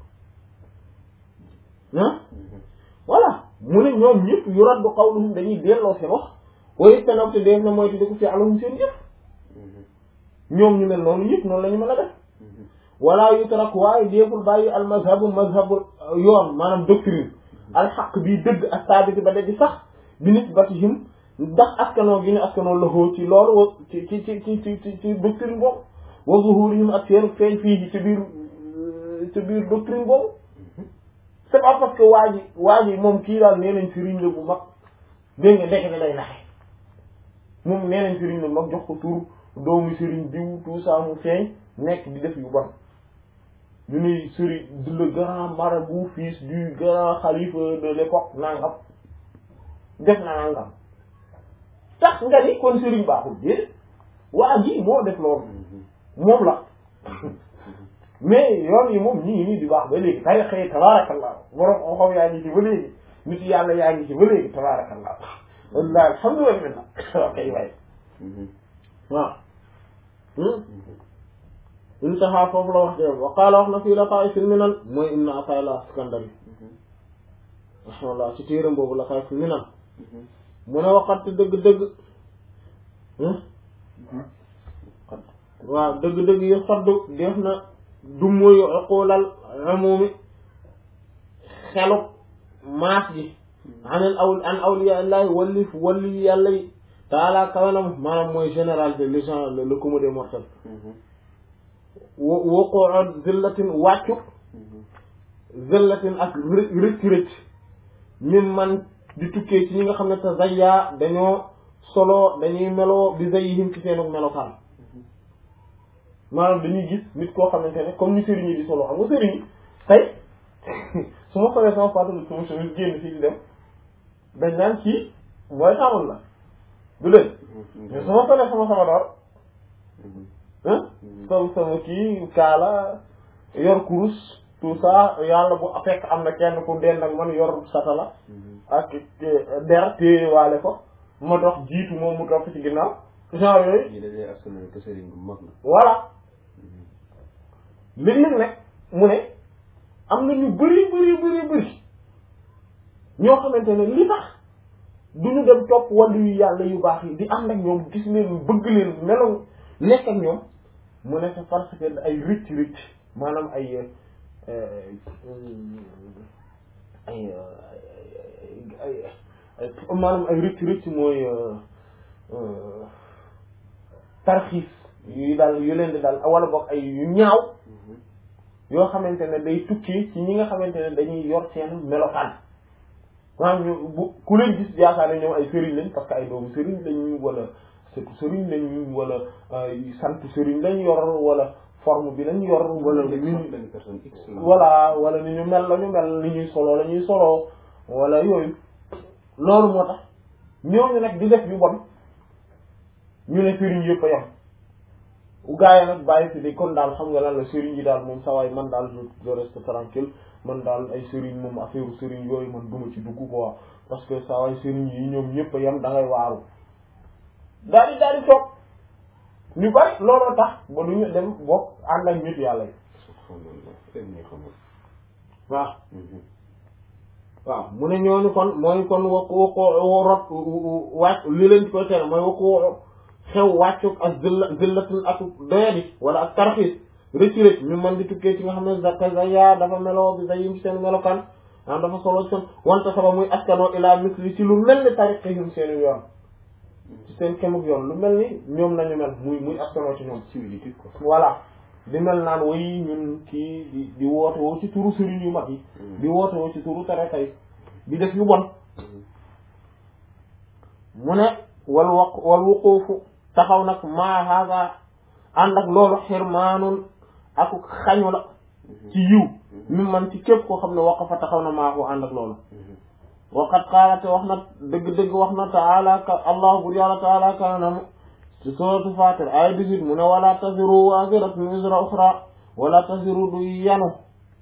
ah voilà mu ne ñoom ñëpp yu rat bu qawluhum dañuy delloo seen wax waaye tanab te def na mooy te ko fi alahum seen yëpp ñoom ñu mel noonu yëpp noonu la ñu mën a def wala yutrak waaye déeful bàyyi al mazhabu mazhabu yoon maanaam doctrine alxaq bii dëgg ak saabiti ba dëgg sax bi nisbatihim ndax askanoo gi ne askanoo loxoo ci loolu wa ci ci ci ci ci ci doctrine boobu wa zuhurihim ak seen feeñ fii ci biir ci biir doctrine boobu c'est pas parce que waa ji waa ji moom kii daal nee nañ sëriñ la bu mag dégg nga ndekk ne day naxe moom nee nañ sëriñ la bu mag jox ko tur doomu sëriñ diw tout ça mu feeñ nekk di def yu bon ñu ne sëriñ le grand marabout fils du grand khalife de l'époque nangam def na nangam tax nga ni kon sëriñ baaxul déedéet waa ji moo def loolu moom la mais yoon yi moom ñi ngi nii di baax ba léegi tarixa yi tabarakallah borom xam-xam yaa ngi ci ba léegi nit yàlla yaa ngi ci ba léegi tabarakallah wallahi alhamdulillah min na kay waay waaw intaha foofu la wax de wa qaala wax na fii laqaa'isil minan mooy ibn Ata'illah Iskandari rahimahullah ci téeram boobu laqaa'isil minan mu ne waxat dëgg-dëgg waaw dëgg-dëgg yi xoddu def na du muy uqulal umumi xelu maas gi anel aw an awliya illahi wallif walli yàlla yi taala kawenam maanaam mooy généralité les gens le commun des mortels wo waqoon zillatin wàccu zillatin ak rëcc rëcc min man di tukkee ci ñi nga xam ne te zayya dañoo solo dañuy meloo bi zayyihim ci seenu melokaan maanaam dañuy gis nit koo xamante ne comme ni sëriñ yi di solo xam nga sëriñ yi tey su ma xoolee sama photo bi sama chemise génn fii di dem dañ naan kii mooy xamul la du leen mais su ma xoolee sama sama door comme sama kii kaala yor kurus tout ça yàlla bu fekk am na kenn ku dend ak man yor satala ak der téye waale ko ma dox jiitu moom mu topp ci ginnaaw genre yooyu ñi dañuy askanal que sëriñ bu mag la voilà léeg-léeg nag mu ne am na ñu bëri bëri bëri bëri ñoo xamante ne li tax du ñu dem topp wàllu yu yàlla yu baax yi di ànd ak ñoom gis leen bëgg leen melo nekk ak ñoom mu ne c'est parce que ay rëcc rëcc maanaam ay ay ay ay maanaam ay rëcc rëcc mooy tarxiis yu daal yu leen di daal wala boog ay yu ñaaw yoo xamante ne day tukki ci ñi nga xamante ne dañuy yor seen melokaan maanaam ñu bu ku leen gis yaakaar ne ñoom ay sëriñ lañ parce que ay doomu sëriñ lañ wala surtout sëriñ lañ wala sant sëriñ lañ yor wala forme bi lañ yor wala ni benn personne X la voilà wala ni ñu mel la ñu mel ni ñuy solo la ñuy soloo wala yooyu loolu moo tax ñooñu nag di def yu bon ñu ne sëriñ yëpp a yem gaa yi nag bàyyi fi di kon daal xam nga lan la sëriñ yi daal moom sawaay man daal je je reste tranquille man daal ay sëriñ moom affaire sëriñ yooyu man duma ci dugg quoi parce que sawaay sëriñ yi ñoom ñëpp a yem da ngay waaru daal di daal di toog ñu bari looloo tax ba du ñu dem bokk ànd ak nit yàlla yi subhanallah tey ñu xamul waaw waaw mu ne ñooñu kon mooy kon wakku wakku rot wàcc li leen di koy tere mooy wakku xew wàccuk ak zilla zillatul ak doyadi wala ak tarxiis rëcc rëcc ñu mën di tukkee ci nga xam ne zaka zaya dafa meloo bi zayim ci seen melokaan ah dafa solo ci seen wante saba muy askanoo ilaa misli ci lu mel ni tariqihim seen yoon ci seen kemuk yoon lu mel ni ñoom nañu mel muy muy askanoo ci ñoom civilité quoi voilà di mel naan way ñun kii di di woote woo ci turu sëriñ yu mag yi di woote woo ci turu tariqa yi di def yu bon mu ne wal waq wal wuquufu taxaw nag maa haaga ànd ak loolu xirmaanun ak xañu la ci yiw mi man ci képp koo xam ne waqafa taxaw na maa ko ànd ak loolu waqat qaala te wax na dëgg-dëgg wax na taala ka allah bur yàlla taala kanam ci suratu fatir ay 18 mu ne wala taziru waziratun wizra uxra wala taziru du yanu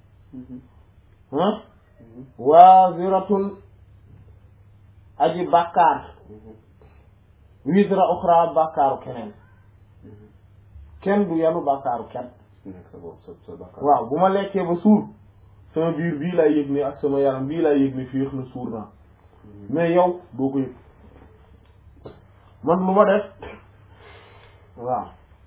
ah waziratun aji bàkkaar wizra uxra bàkkaaru keneen kenn du yanu bàkkaaru kenn nekk sa bopp sa sa bakkaar waaw bu ma lekkee ba suur sama biir bii laay yëg ne ak sama yaram bii laay yëg ne féex na suur naa mais yow doo ko yëg man lu ma def waaw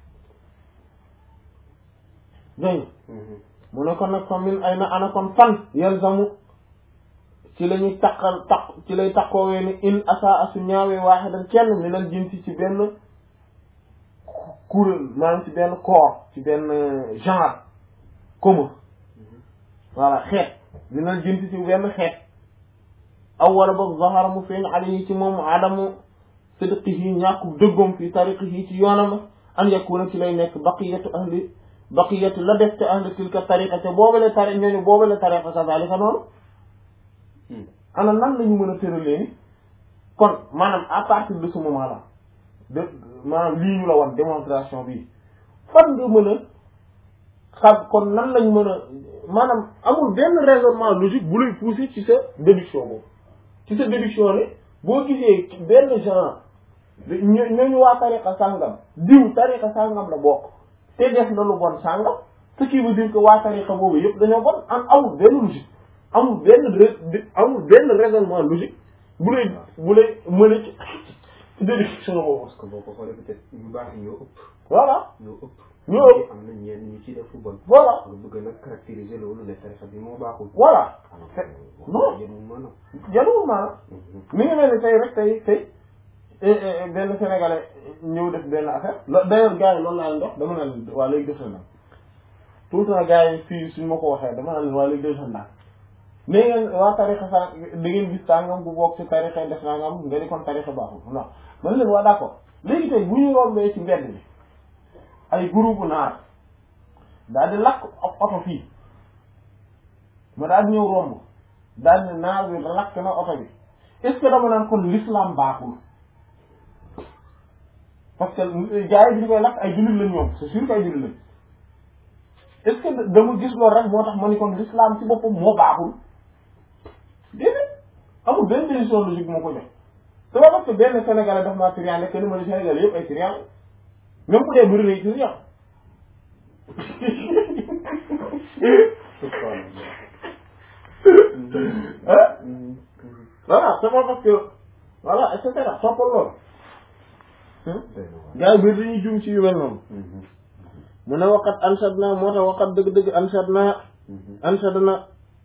dégg mu ne kon nag fa min ay na ana kon fan yalzamu ci la ñuy taqal taq ci lay taqoowee ni in asa asu ñaawee waaxidan kenn minal jinsi ci benn kuréel maanaam ci benn corps ci benn genre commun voilà xeet minal jinsi ci benn xeet aw wala boog zahara mu feeñ alayhi ci moom adamu sidqihi ñàkku dëggoom fi tariqihi ci yoonam an yakuna ci lay nekk baqiyatu ahli baqiyatu la def te ahli tilka tariqa te boobale tari ñooñu boobale tariqa kazalika noonu ana nan la ñu mën a tëralee ni kon maanaam à partir de ce moment là de maanaam lii ñu la wan démonstration bi fan nga mën a xam kon nan lañ mën a maanaam amul benn raisonnement logique bu lay pousser ci sa déduction boobu ci sa déduction ne boo gisee benn genre ño ñooñu waa tariqa sàngam diw tariqa sàngam la bokk te def na lu bon sàngam ce qui veut dire que waa tariqa boobu yëpp dañoo bon am amul benn logique amul benn ra- amul benn raisonnement logique bu lay bu lay mën a ci ci déduction boobu parce que boo ko xoolee peut-être ñu baax ñoo ëpp voilà ñoo ëpp ñoo ëpp am na ñenn ñu ci def lu bon voilà nga bëgg nag caractériser loolu ne tarixa bi moo baaxul voilà alors non. yéen maanaam januwul maanaam mi ngi mel ni tey rek tey tey benn sénégalais ñëw def benn affaire lo- d'ailleurs gars yi loolu laa leen dox dama ne leen waa léegi def na tout le temps gars yi fii suñ ma ko waxee dama ne leen waa léegi def na ne ngeen waa tarixa sa da ngeen gis tàngam bu bokk ci tarixa def naa ngam nga di kon tarixa baaxul non man leen waa d'accord léegi tey bu ñu rombee ci mbedd bi ay groupe naar daal di lakk ab oto fii ma daal di ñëw romb daal ne naar bi lakk na oto bi est-ce que dama naan kon l'islam baaxul parce que gars yi bi ñu koy lakk ay jullit lañ ñoom c'est sûr que ay jullit lañ est-ce que dama gis loolu rek moo tax ma ni kon l'islam ci boppam moo baaxul déedéet amul benn décision logique moo ko jox c'est pas parce que benn sénégalais daf maa trian nekk ni ma ne sénégalais yëpp ay trian même bu dee bëri na ay trian ah voilà c'est pas parce que voilà et cetera toppal loolu gars yi biir dañuy jum ci yu mel noonu mu ne waqat ansad na moo tax waqat dëgg-dëgg ansad na ansad na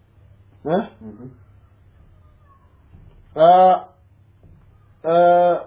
ah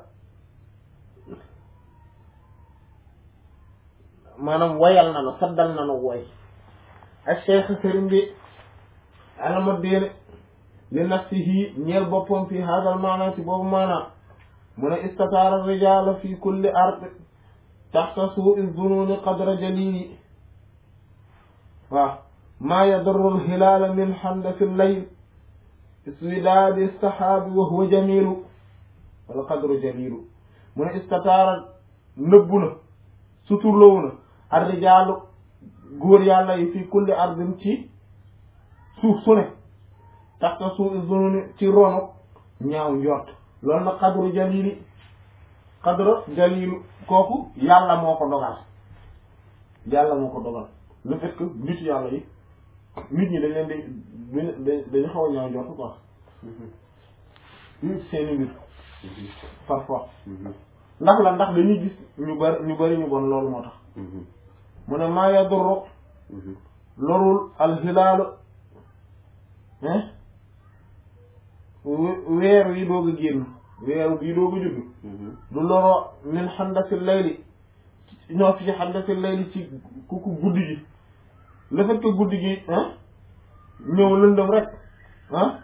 maanaam wayal na nu saddal na nu woy ak cheikh sëriñ bi alama diine li nafsihi ñeel boppam fi hadal maana ci boobu maanaam mu ne istataara rijala fi kulli ard taxta suui zununi qadra jalili waaw maa yadurru lhilaala min xandasi llayl iswidaadi sahaabi wa huwa jamilu wala qadru jalilu mu ne istataara nëbbu na suturlawu na ar rijaalu góor yàlla yi fi kulli ardin ci suuf su ne taxta suufi zununi ci ronu ñaaw njort loolu nag xadru jalili xadru jalilu kooku yàlla moo ko dogal yàlla moo ko dogal le fait que nit yàlla yi nit ñi dañ leen di dañ dañu xaw a ñaaw jot quoi seeni mbir parfois ndax la ndax dañuy gis ñu bari ñu bari ñu bon loolu moo tax mu ne maa yadurru lorul alxilaalu weer wi doog a génn weer wi doog a judd du loro min xandasi layli ñoo fi ci xandasi layli ci ku ku guddi gi le fait que guddi gi ñëw lëndëm rek ah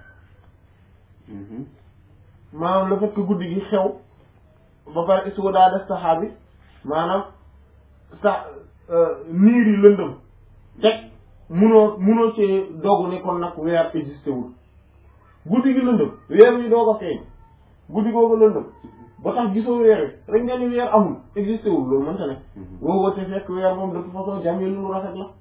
maanaam le fait que guddi gi xew ba pare istugo daa def saxaabi maanaam sa niir yi lëndëm teg munoo munoo ci dogu ne kon nag weer existé wul guddi gi lëndëm weer wi doog a feeñ guddi googu lëndëm ba tax gisoo weer wi rek nga ni weer amul existé wul loolu mënta ne woo wate fekk weer moom de toute façon jamee lu rafet la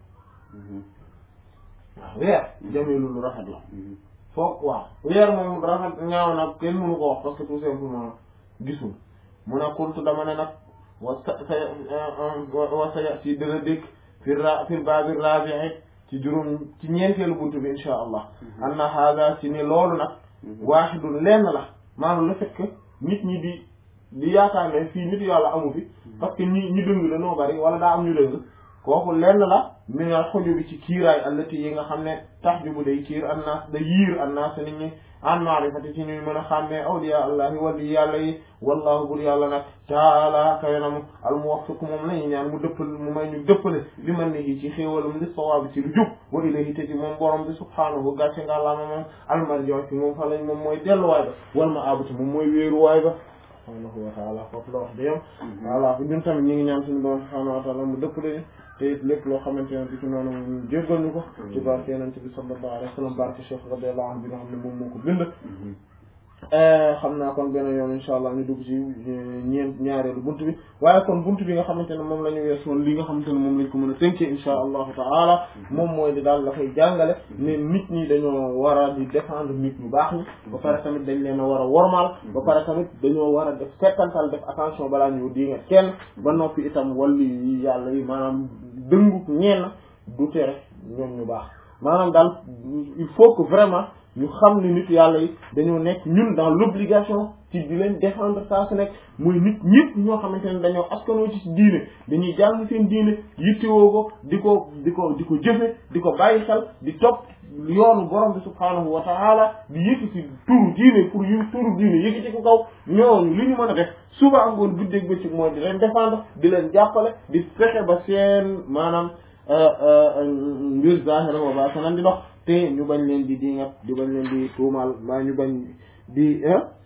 waaw weer jamee lu rafet la foog waaw weer moom rafet ñaaw nag kenn mënu ko wax parce que tout simplement gisul mu ne kultu dama ne nag wa sa sa wa sa si dana dëkk fi ra fi baabi rabi'i ci juróom ci ñeenteelu buntu bi insha allah anna hada si ni loolu nag waaxidun lenn la maanaam le fait que nit ñi di di yaakaar ne fii nit yàlla amu fi parce que ñi ñi dëng la noo bari wala daa am ñu dëng kooku lenn la mi nga xoju bi ci kiiraay allati yi nga xam ne tax ju bu day kiir annaas da yiir annaas nit ñi an maarifati ci ñuy mën a xàmmee awliya allahi wali yàlla yi wallahu bur yàlla nag taala kawe na mu al muwaffiq moom lañu ñaan mu dëppal mu may ñu dëppale li man ni ci xéewalam li sawaabi ci lu jub wa ilayhi te ci moom borom bi subhaanahu gàcce nga laama moom almarjo ci moom fa lañ moom mooy delluwaay ba wal ma abuti moom mooy wéeruwaay ba subhaanahu wa taala foofu la wax da yam voilà ñun tamit ñu ngi ñaan suñu borom subhaanahu wa taala mu dëppale te it lépp loo xamante ne ci noonu mu jéggal ñu ko ci barke yonent bi sallallahu alayhi wa sallam barke Cheikh radiyallahu anhu bi nga xam ne moom moo ko bind xam naa kon benn yoon insha allah ñu dugg ci ñeent ñaareelu buntu bi waaye kon buntu bi nga xamante ne moom la ñu wees woon li nga xamante ne moom lañ ko mën a tënkee insha allahu taala moom mooy di daal dafay jàngale ne nit ñi dañoo war a di défendre nit ñu baax ñi ba pare tamit dañ leen a war a wormaal ba pare tamit dañoo war a def settantal def attention balaa ñu di nga kenn ba noppi itam walli yi yàlla yi maanaam dëngu ñenn du tere ñoom ñu baax maanaam daal il faut que vraiment ñu xam ne nit yàlla yi dañoo nekk ñun dans l'obligation ci di leen défendre saa su nekk muy nit ñëpp ñoo xamante ne dañoo askanoo ci diine dañuy jàng seen diine yittewoo ko di ko di ko di ko jëfe di ko bàyyi xel di topp yoonu borom bi subhaanahu wa taala di yëkkati turu diine pour yu turu diine yëkkati ko kaw ñooñu li ñu mën a def suba angoon guddeeg bëccëg mooy di leen défendre di leen jàppale di fexe ba seen maanaam mbir zahira wa baatinan di dox te ñu bañ leen di dingat di bañ leen di tuumaal maa ñu bañ di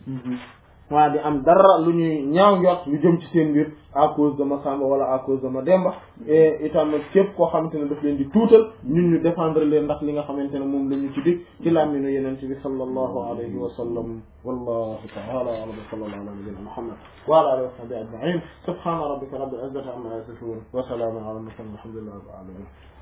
waa di am dara lu ñuy ñaaw njort lu jëm ci seen mbir à cause de ma Samba wala à cause de ma Demba et itam képp koo xamante ne daf leen di tuutal ñun ñu défendre leen ndax li nga xamante ne moom la ñu ci dig ci làmminu yenente bi sallallahu alayhi wa sallam wallahu ta'ala a'lam wa sallallahu ala nabiyyina Muhammad wa ala alihi wa sahbihi ajma'in subhana rabbika rabbil izzati amma yasifun wa salamun ala al mursalin walhamdulillahi rabbil alamin